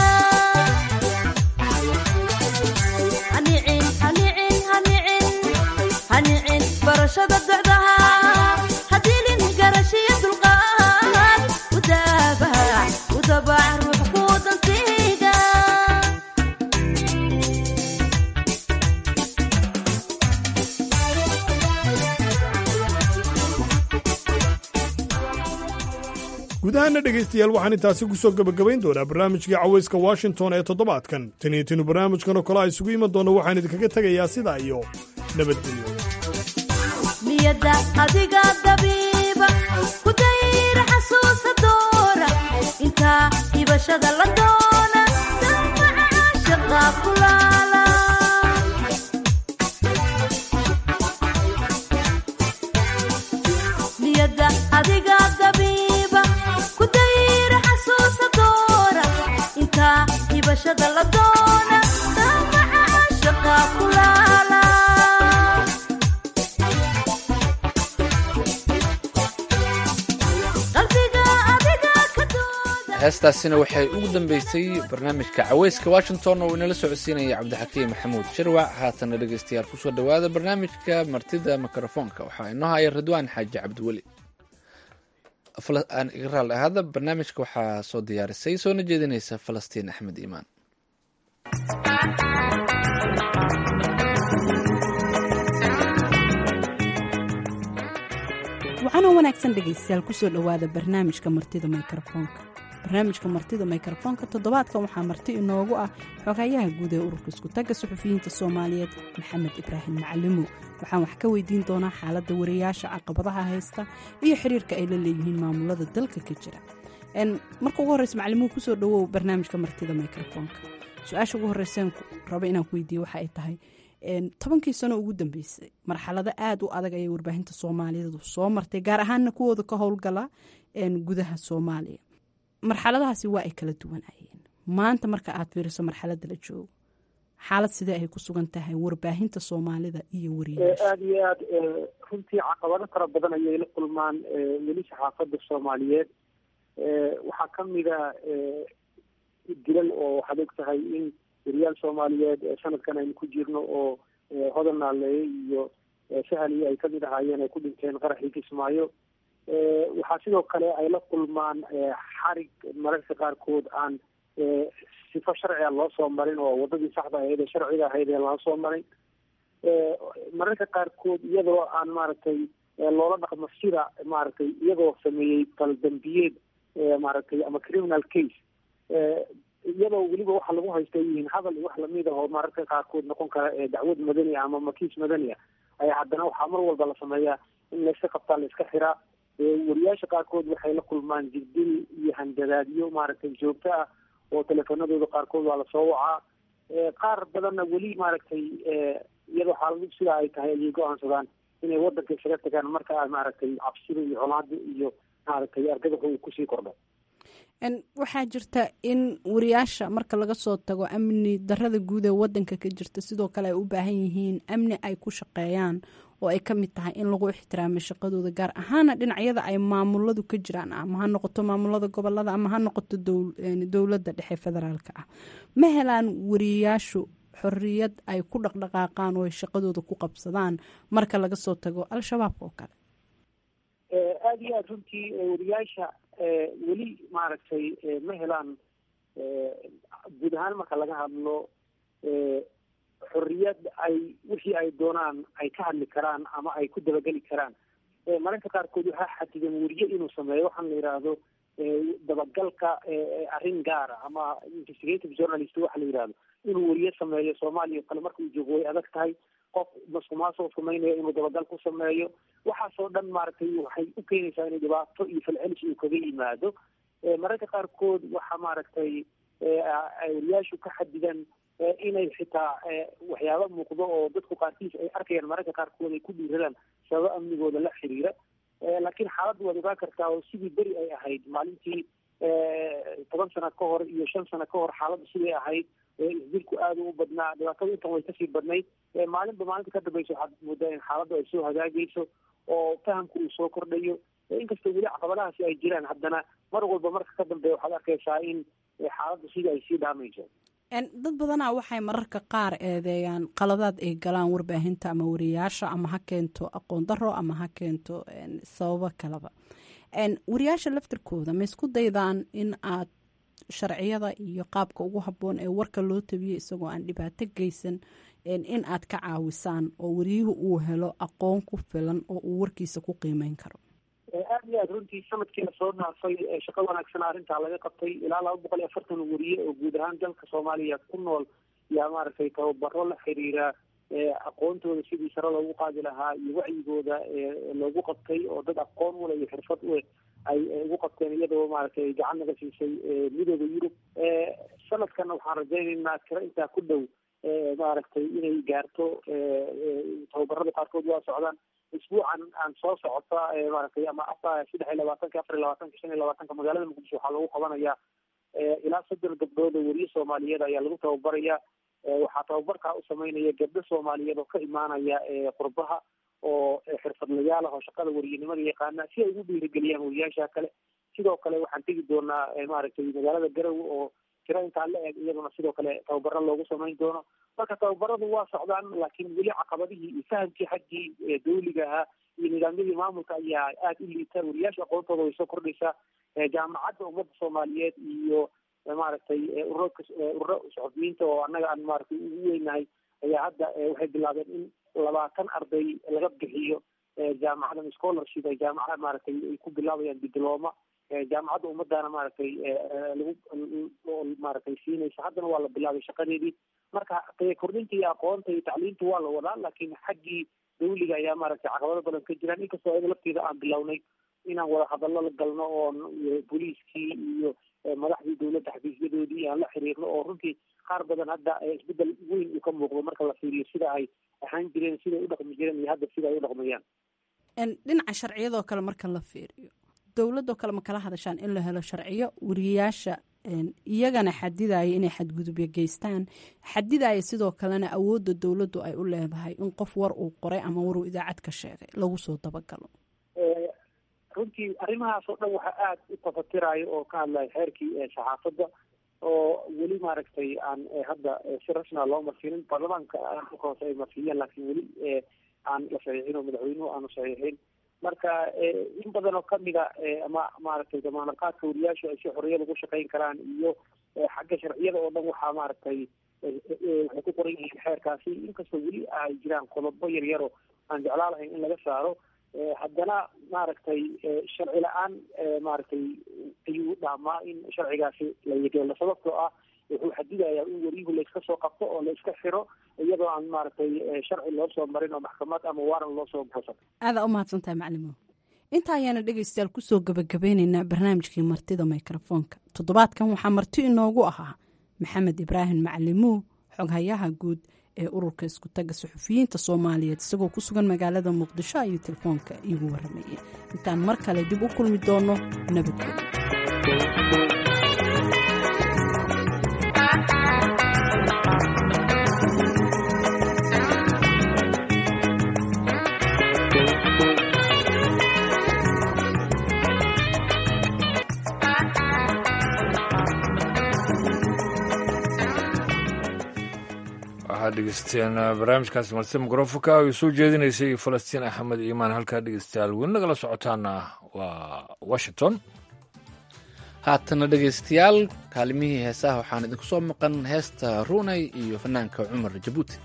hanicin hanicin hanicin hanicin barashada socdaha hadilin garashiya dulqaad udaabac udabac ruux ku dansiga guud ahaana dhegaystayaal waxaan intaasi ku soo gebagabayn doonaa barnaamijkii caweyska washington ee toddobaadkan tan iyo tinu barnaamijkan oo kale a isugu iman doona waxaan idinkaga tegayaa sidaa iyo nabadgelyo niyada adiga dabiiba ku dayra xasuusa doora intaa hibashada la doona damaca caashaqa kulaala niyada adiga dabiiba ku dayra xasuusa doora intaa hibashada la doona damaca caashaqa kulaala heestaasina waxay ugu dambeysay barnaamijka caweyska washington oo inala socodsiinaya cabdixakiim maxamuud shirwac haatana dhegeystayaal kusoo dhowaada barnaamijka martida mikrofoonka waxaa inoo haya ridwaan xaaji cabdiweli aan iga raal ahaada barnaamijka waxaa soo diyaarisay soona jeedinaysa falastiin axmed iimaan waxaanoo wanaagsan dhegaystayaal kusoo dhowaada barnaamijka martida mikrofoonka barnaamijka martida mikrofoonka toddobaadkan waxaa marti inoogu ah xogayaha guud ee ururka iskutagga suxufiyiinta soomaaliyeed maxamed ibraahim macalimow waxaan wax ka weydiin doonaa xaaladda wariyaasha caqabadaha haysta iyo xiriirka ay la leeyihiin maamulada dalka ka jira marka ugu horreysa macalimow kusoo dhowow barnaamijka martida mikrofoonka su-aasha ugu horreyseen rabo inaan ku weydiiye waxa ay tahay tobankii sano ugu dambeysay marxalado aada u adag ayay warbaahinta soomaaliyeedu soo martay gaar ahaanna kuwooda ka howlgala gudaha soomaaliya marxaladahaasi waa ay kala duwanayeen maanta marka aad fiiriso marxaladda la joogo xaalad sidee ay ku sugan tahay warbaahinta soomaalida iyo wariyaasha aada iyo aad runtii caqabado fara badan ayay la kulmaan weli saxaafadda soomaaliyeed waxaa kamida dilal oo waxaad og tahay in wariyaal soomaaliyeed sanadkan aynu ku jirno oo hodan naaleeye iyo sahaliyo ay kamid ahaayeen ay ku dhinteen qaraxii kismaayo waxaa sidoo kale ay la kulmaan xarig mararka qaarkood aan sifo sharciga loo soo marin oo wadadii saxda ahayd ee sharciga ahayd ee loo soo marin mararka qaarkood iyadoo aan maaragtay loola dhaqmo sida maaragtay iyagoo sameeyey baldambiyeed maaragtay ama criminal case iyadoo weliba waxa lagu haysta ay yihiin hadal iyo wax lamid ah oo mararka qaarkood noqon kara dacwad madani ama makiis madani ah ayaa haddana waxaa mar walba la sameeyaa in layska qabtaa la iska xiraa wariyaasha qaarkood waxay la kulmaan jirdil iyo handadaadyo maaragtay joogto ah oo teleefanadooda qaarkood waa lasoo wacaa qaar badanna weli maaragtay iyadoo xaaladu sidaa ay tahay ayay go-aansadaan inay wadanka isaga tagaan marka maaragtay cabsida iyo colaada iyo maaragtay argagaxa uu kusii kordho waxaa jirta in wariyaasha marka laga soo tago amni darada guud ee wadanka ka jirta sidoo kale ay u baahan yihiin amni ay ku shaqeeyaan oo ay kamid tahay in lagu ixtiraamo shaqadooda gaar ahaana dhinacyada ay maamuladu ka jiraan ama ha noqoto maamulada gobolada ama ha noqoto dowladda dhexe federaalka ah ma helaan wariyaashu xoriyad ay ku dhaqdhaqaaqaan oo ay shaqadooda ku qabsadaan marka laga soo tago al-shabaabka oo kale aada iyo aada runtii wariyaasha weli maaragtay ma helaan guud ahaan marka laga hadlo xorriyad ay wixii ay doonaan ay ka hadli karaan ama ay ku dabageli karaan mararka qaarkood waxaa xadidan weriye inuu sameeyo waxaan la yidhaahdo dabagalka arrin gaara ama investigative journalist waxa la yidhahdo inuu weriye sameeyo soomaaliya o kale marka uu joogo way adag tahay qof masuqmaasoo samaynayo inuu dabagal ku sameeyo waxaasoo dhan maaragtay waxay u keenaysaa inay dhibaato iyo falcelis uu kaga yimaado mararka qaarkood waxa maaragtay wariyaashu ka xadidan inay xitaa waxyaaba muuqdo oo dadku qaarkiis ay arkayaan mararka qaarkood ay ku dhiiradaan sababo amnigooda la xiriira laakiin xaaladda waad ogaan kartaa oo sidii beri ay ahayd maalintii toban sano ka hor iyo shan sano ka hor xaaladda siday ahayd isdilku aada u badnaa dhibaatada intan way kasii badnayd maalinba maalinta ka dambeysa waxaad moodaa in xaaladdu ay soo hagaagayso oo fahamku uu soo kordhayo inkastoo weli caqabadahaasi ay jiraan haddana mar walba marka ka dambeeya waxaad arkaysaa in xaaladdu sidii ay sii dhaamayso dad badanaa waxay mararka qaar eedeeyaan qaladaad ay galaan warbaahinta ama wariyaasha ama ha keento aqoon daro ama ha keento sababo kaleba wariyaasha laftirkooda ma isku daydaan in aad sharciyada iyo qaabka ugu habboon ee warka loo tabiyo isagoo aan dhibaato geysan in aad ka caawisaan oo wariyuhu uu helo aqoon ku filan oo uu warkiisa ku qiimeyn karo aada iyo aad runtii sanadkii lasoo dhaafay shaqo wanaagsan arrintaa laga qabtay ilaa laba boqol iyo afartan wariye oo guud ahaan dalka soomaaliya ku nool yaa maaragtay tababaro la xiriira aqoontooda sidii sare loogu qaadi lahaa iyo wacyigooda loogu qabtay oo dad aqoon ule iyo xirfad ule ay ugu qabteen iyadoo maaragtay gacan naga siisay midooda yurub sanadkana waxaan rajaynaynaa tiro intaa ku dhow maaragtay inay gaarto tababarada qaarkood waa socdaan isbuucan aan soo socota maaragtay ama saddex iyo labaatanka afar iyo labaatanka shan iyo labaatanka magaalada muqdisho waxaa lagu qabanayaa ilaa soddon gabdhood oo weriye soomaaliyeed ayaa lagu tababaraya waxaa tababarkaa u sameynaya gabdho soomaaliyeed oo ka imaanaya qurbaha oo xirfadlayaal ah oo shaqada weriyenimada yaqaana si ay ugu dhiirigeliyaan weriyaasha kale sidoo kale waxaan tegi doonaa maaragtay magaalada garowe oo tiro intaa la eg iyaduna sidoo kale tababaro loogu samayn doono marka tababaradu waa socdaan laakiin weli caqabadihii iyo fahamkii xaggii dawliga ahaa iyo nidaamyadii maamulka ayaa aada u liita wariyaasha aqoontooda way soo kordhaysaa jaamacadda ummadda soomaaliyeed iyo maaragtay ururka ururo saxufiyiinta oo annaga aan maaragtay ugu weynahay ayaa hadda waxay bilaabeen in labaatan arday laga bixiyo jaamacadan scholarship ay jaamacada maaragtay ay ku bilaabayaan dibloma jaamacadda ummadana maaragtay lagu maaragtay siinaysa haddana waa la bilaabay shaqadeedii marka kordhinta iyo aqoonta iyo tacliinta waa la wadaa laakiin xaggii dawliga ayaa maaragtay caqabado badan ka jiraan inkastoo ayada lafteeda aan bilownay inaan wada hadallo la galno oo booliiskii iyo madaxdii dawladda xafiisyadoodii aan la xiriirno oo runtii qaar badan hadda isbedel weyn uu ka muuqdo marka la fiiriyo sida ay ahaan jireen siday u dhaqmi jireen iyo hadda sida ay u dhaqmayaan dhinaca sharciyadoo kale marka la fiiriyo dowladoo kale ma kala hadashaan in la helo sharciyo wariyayaasha iyagana xadidaya inay xadgudubyo geystaan xadidaya sidoo kalena awoodda dowladdu ay u leedahay in qof war uu qoray ama waruu idaacad ka sheegay lagu soo dabagalo runtii arrimahaas oo dhan waxaa aada u tafatirayo oo ka hadlaya xeerkii saxaafadda oo weli maaragtay aan hadda si rasmia loo marsiinin baarlamaanka hoose ay marsiiyeen laakiin weli aan la saxiixin oo madaxweynuhu aanu saxiixin marka in badan oo kamida ama maaragtay damaanad qaadka wariyaashu ay si xorriyad ugu shaqeyn karaan iyo xagga sharciyada oo dhan waxaa maaragtay waxay ku qoran yihiin xeerkaasi inkastoo weli ay jiraan qodobo yar yaro aan jeclaa lahayn in laga saaro haddana maaragtay sharci la-aan maaragtay ayuu dhaamaa in sharcigaasi la yegeelo sababtoo ah wuxuu xadidayaa in wariyuhu layska soo qabto oo layska xiro iyadoo aan maaragtay sharci loo soo marin oo maxkamad ama waaran loo soo goosan aadaa u mahadsantahay macalimo inta ayaana dhegaystayaal kusoo gabagabeyneynaa barnaamijkii martida mikrofoonka toddobaadkan waxaa marti inoogu ahaa maxamed ibraahim macalimuw xoghayaha guud ee ururka iskutaga suxufiyiinta soomaaliyeed isagoo ku sugan magaalada muqdisho ayuu telefoonka iigu waramayay intaan mar kale dib u kulmi doono nabadgooda waxaad dhegeysteen barnaamijkaasi marti mikrofonka ay soo jeedinaysay falastiin axmed iimaan halkaa dhegeystayaal weli nagala socotaana waa washington haatana dhegaystayaal kaalimihii heesaha waxaan idinku soo maqan heesta runay iyo fanaanka cumar jabuuti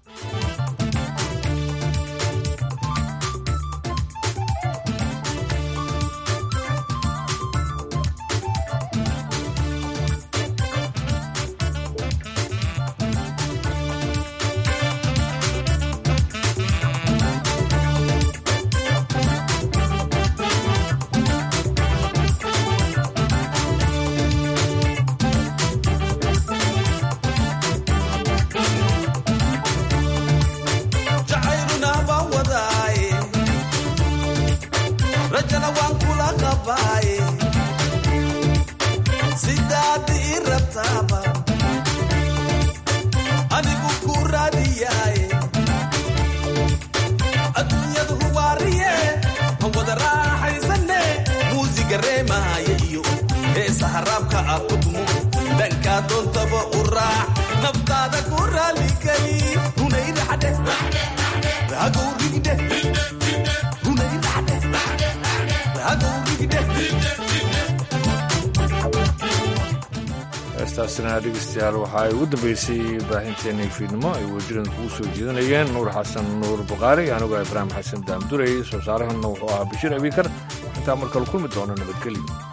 heestaasina dhegeystayaal waxa ay ugu dambeysay baahinteennii fiidnimo ay wasiirada kugu soo jeedinayeen nuur xasan nuur bukhaari anigoo ibraahim xasan daamdurey soo saarahanna wuxuu ahaa bashiir abiikar intaa markale kulmi doono nabadgelyo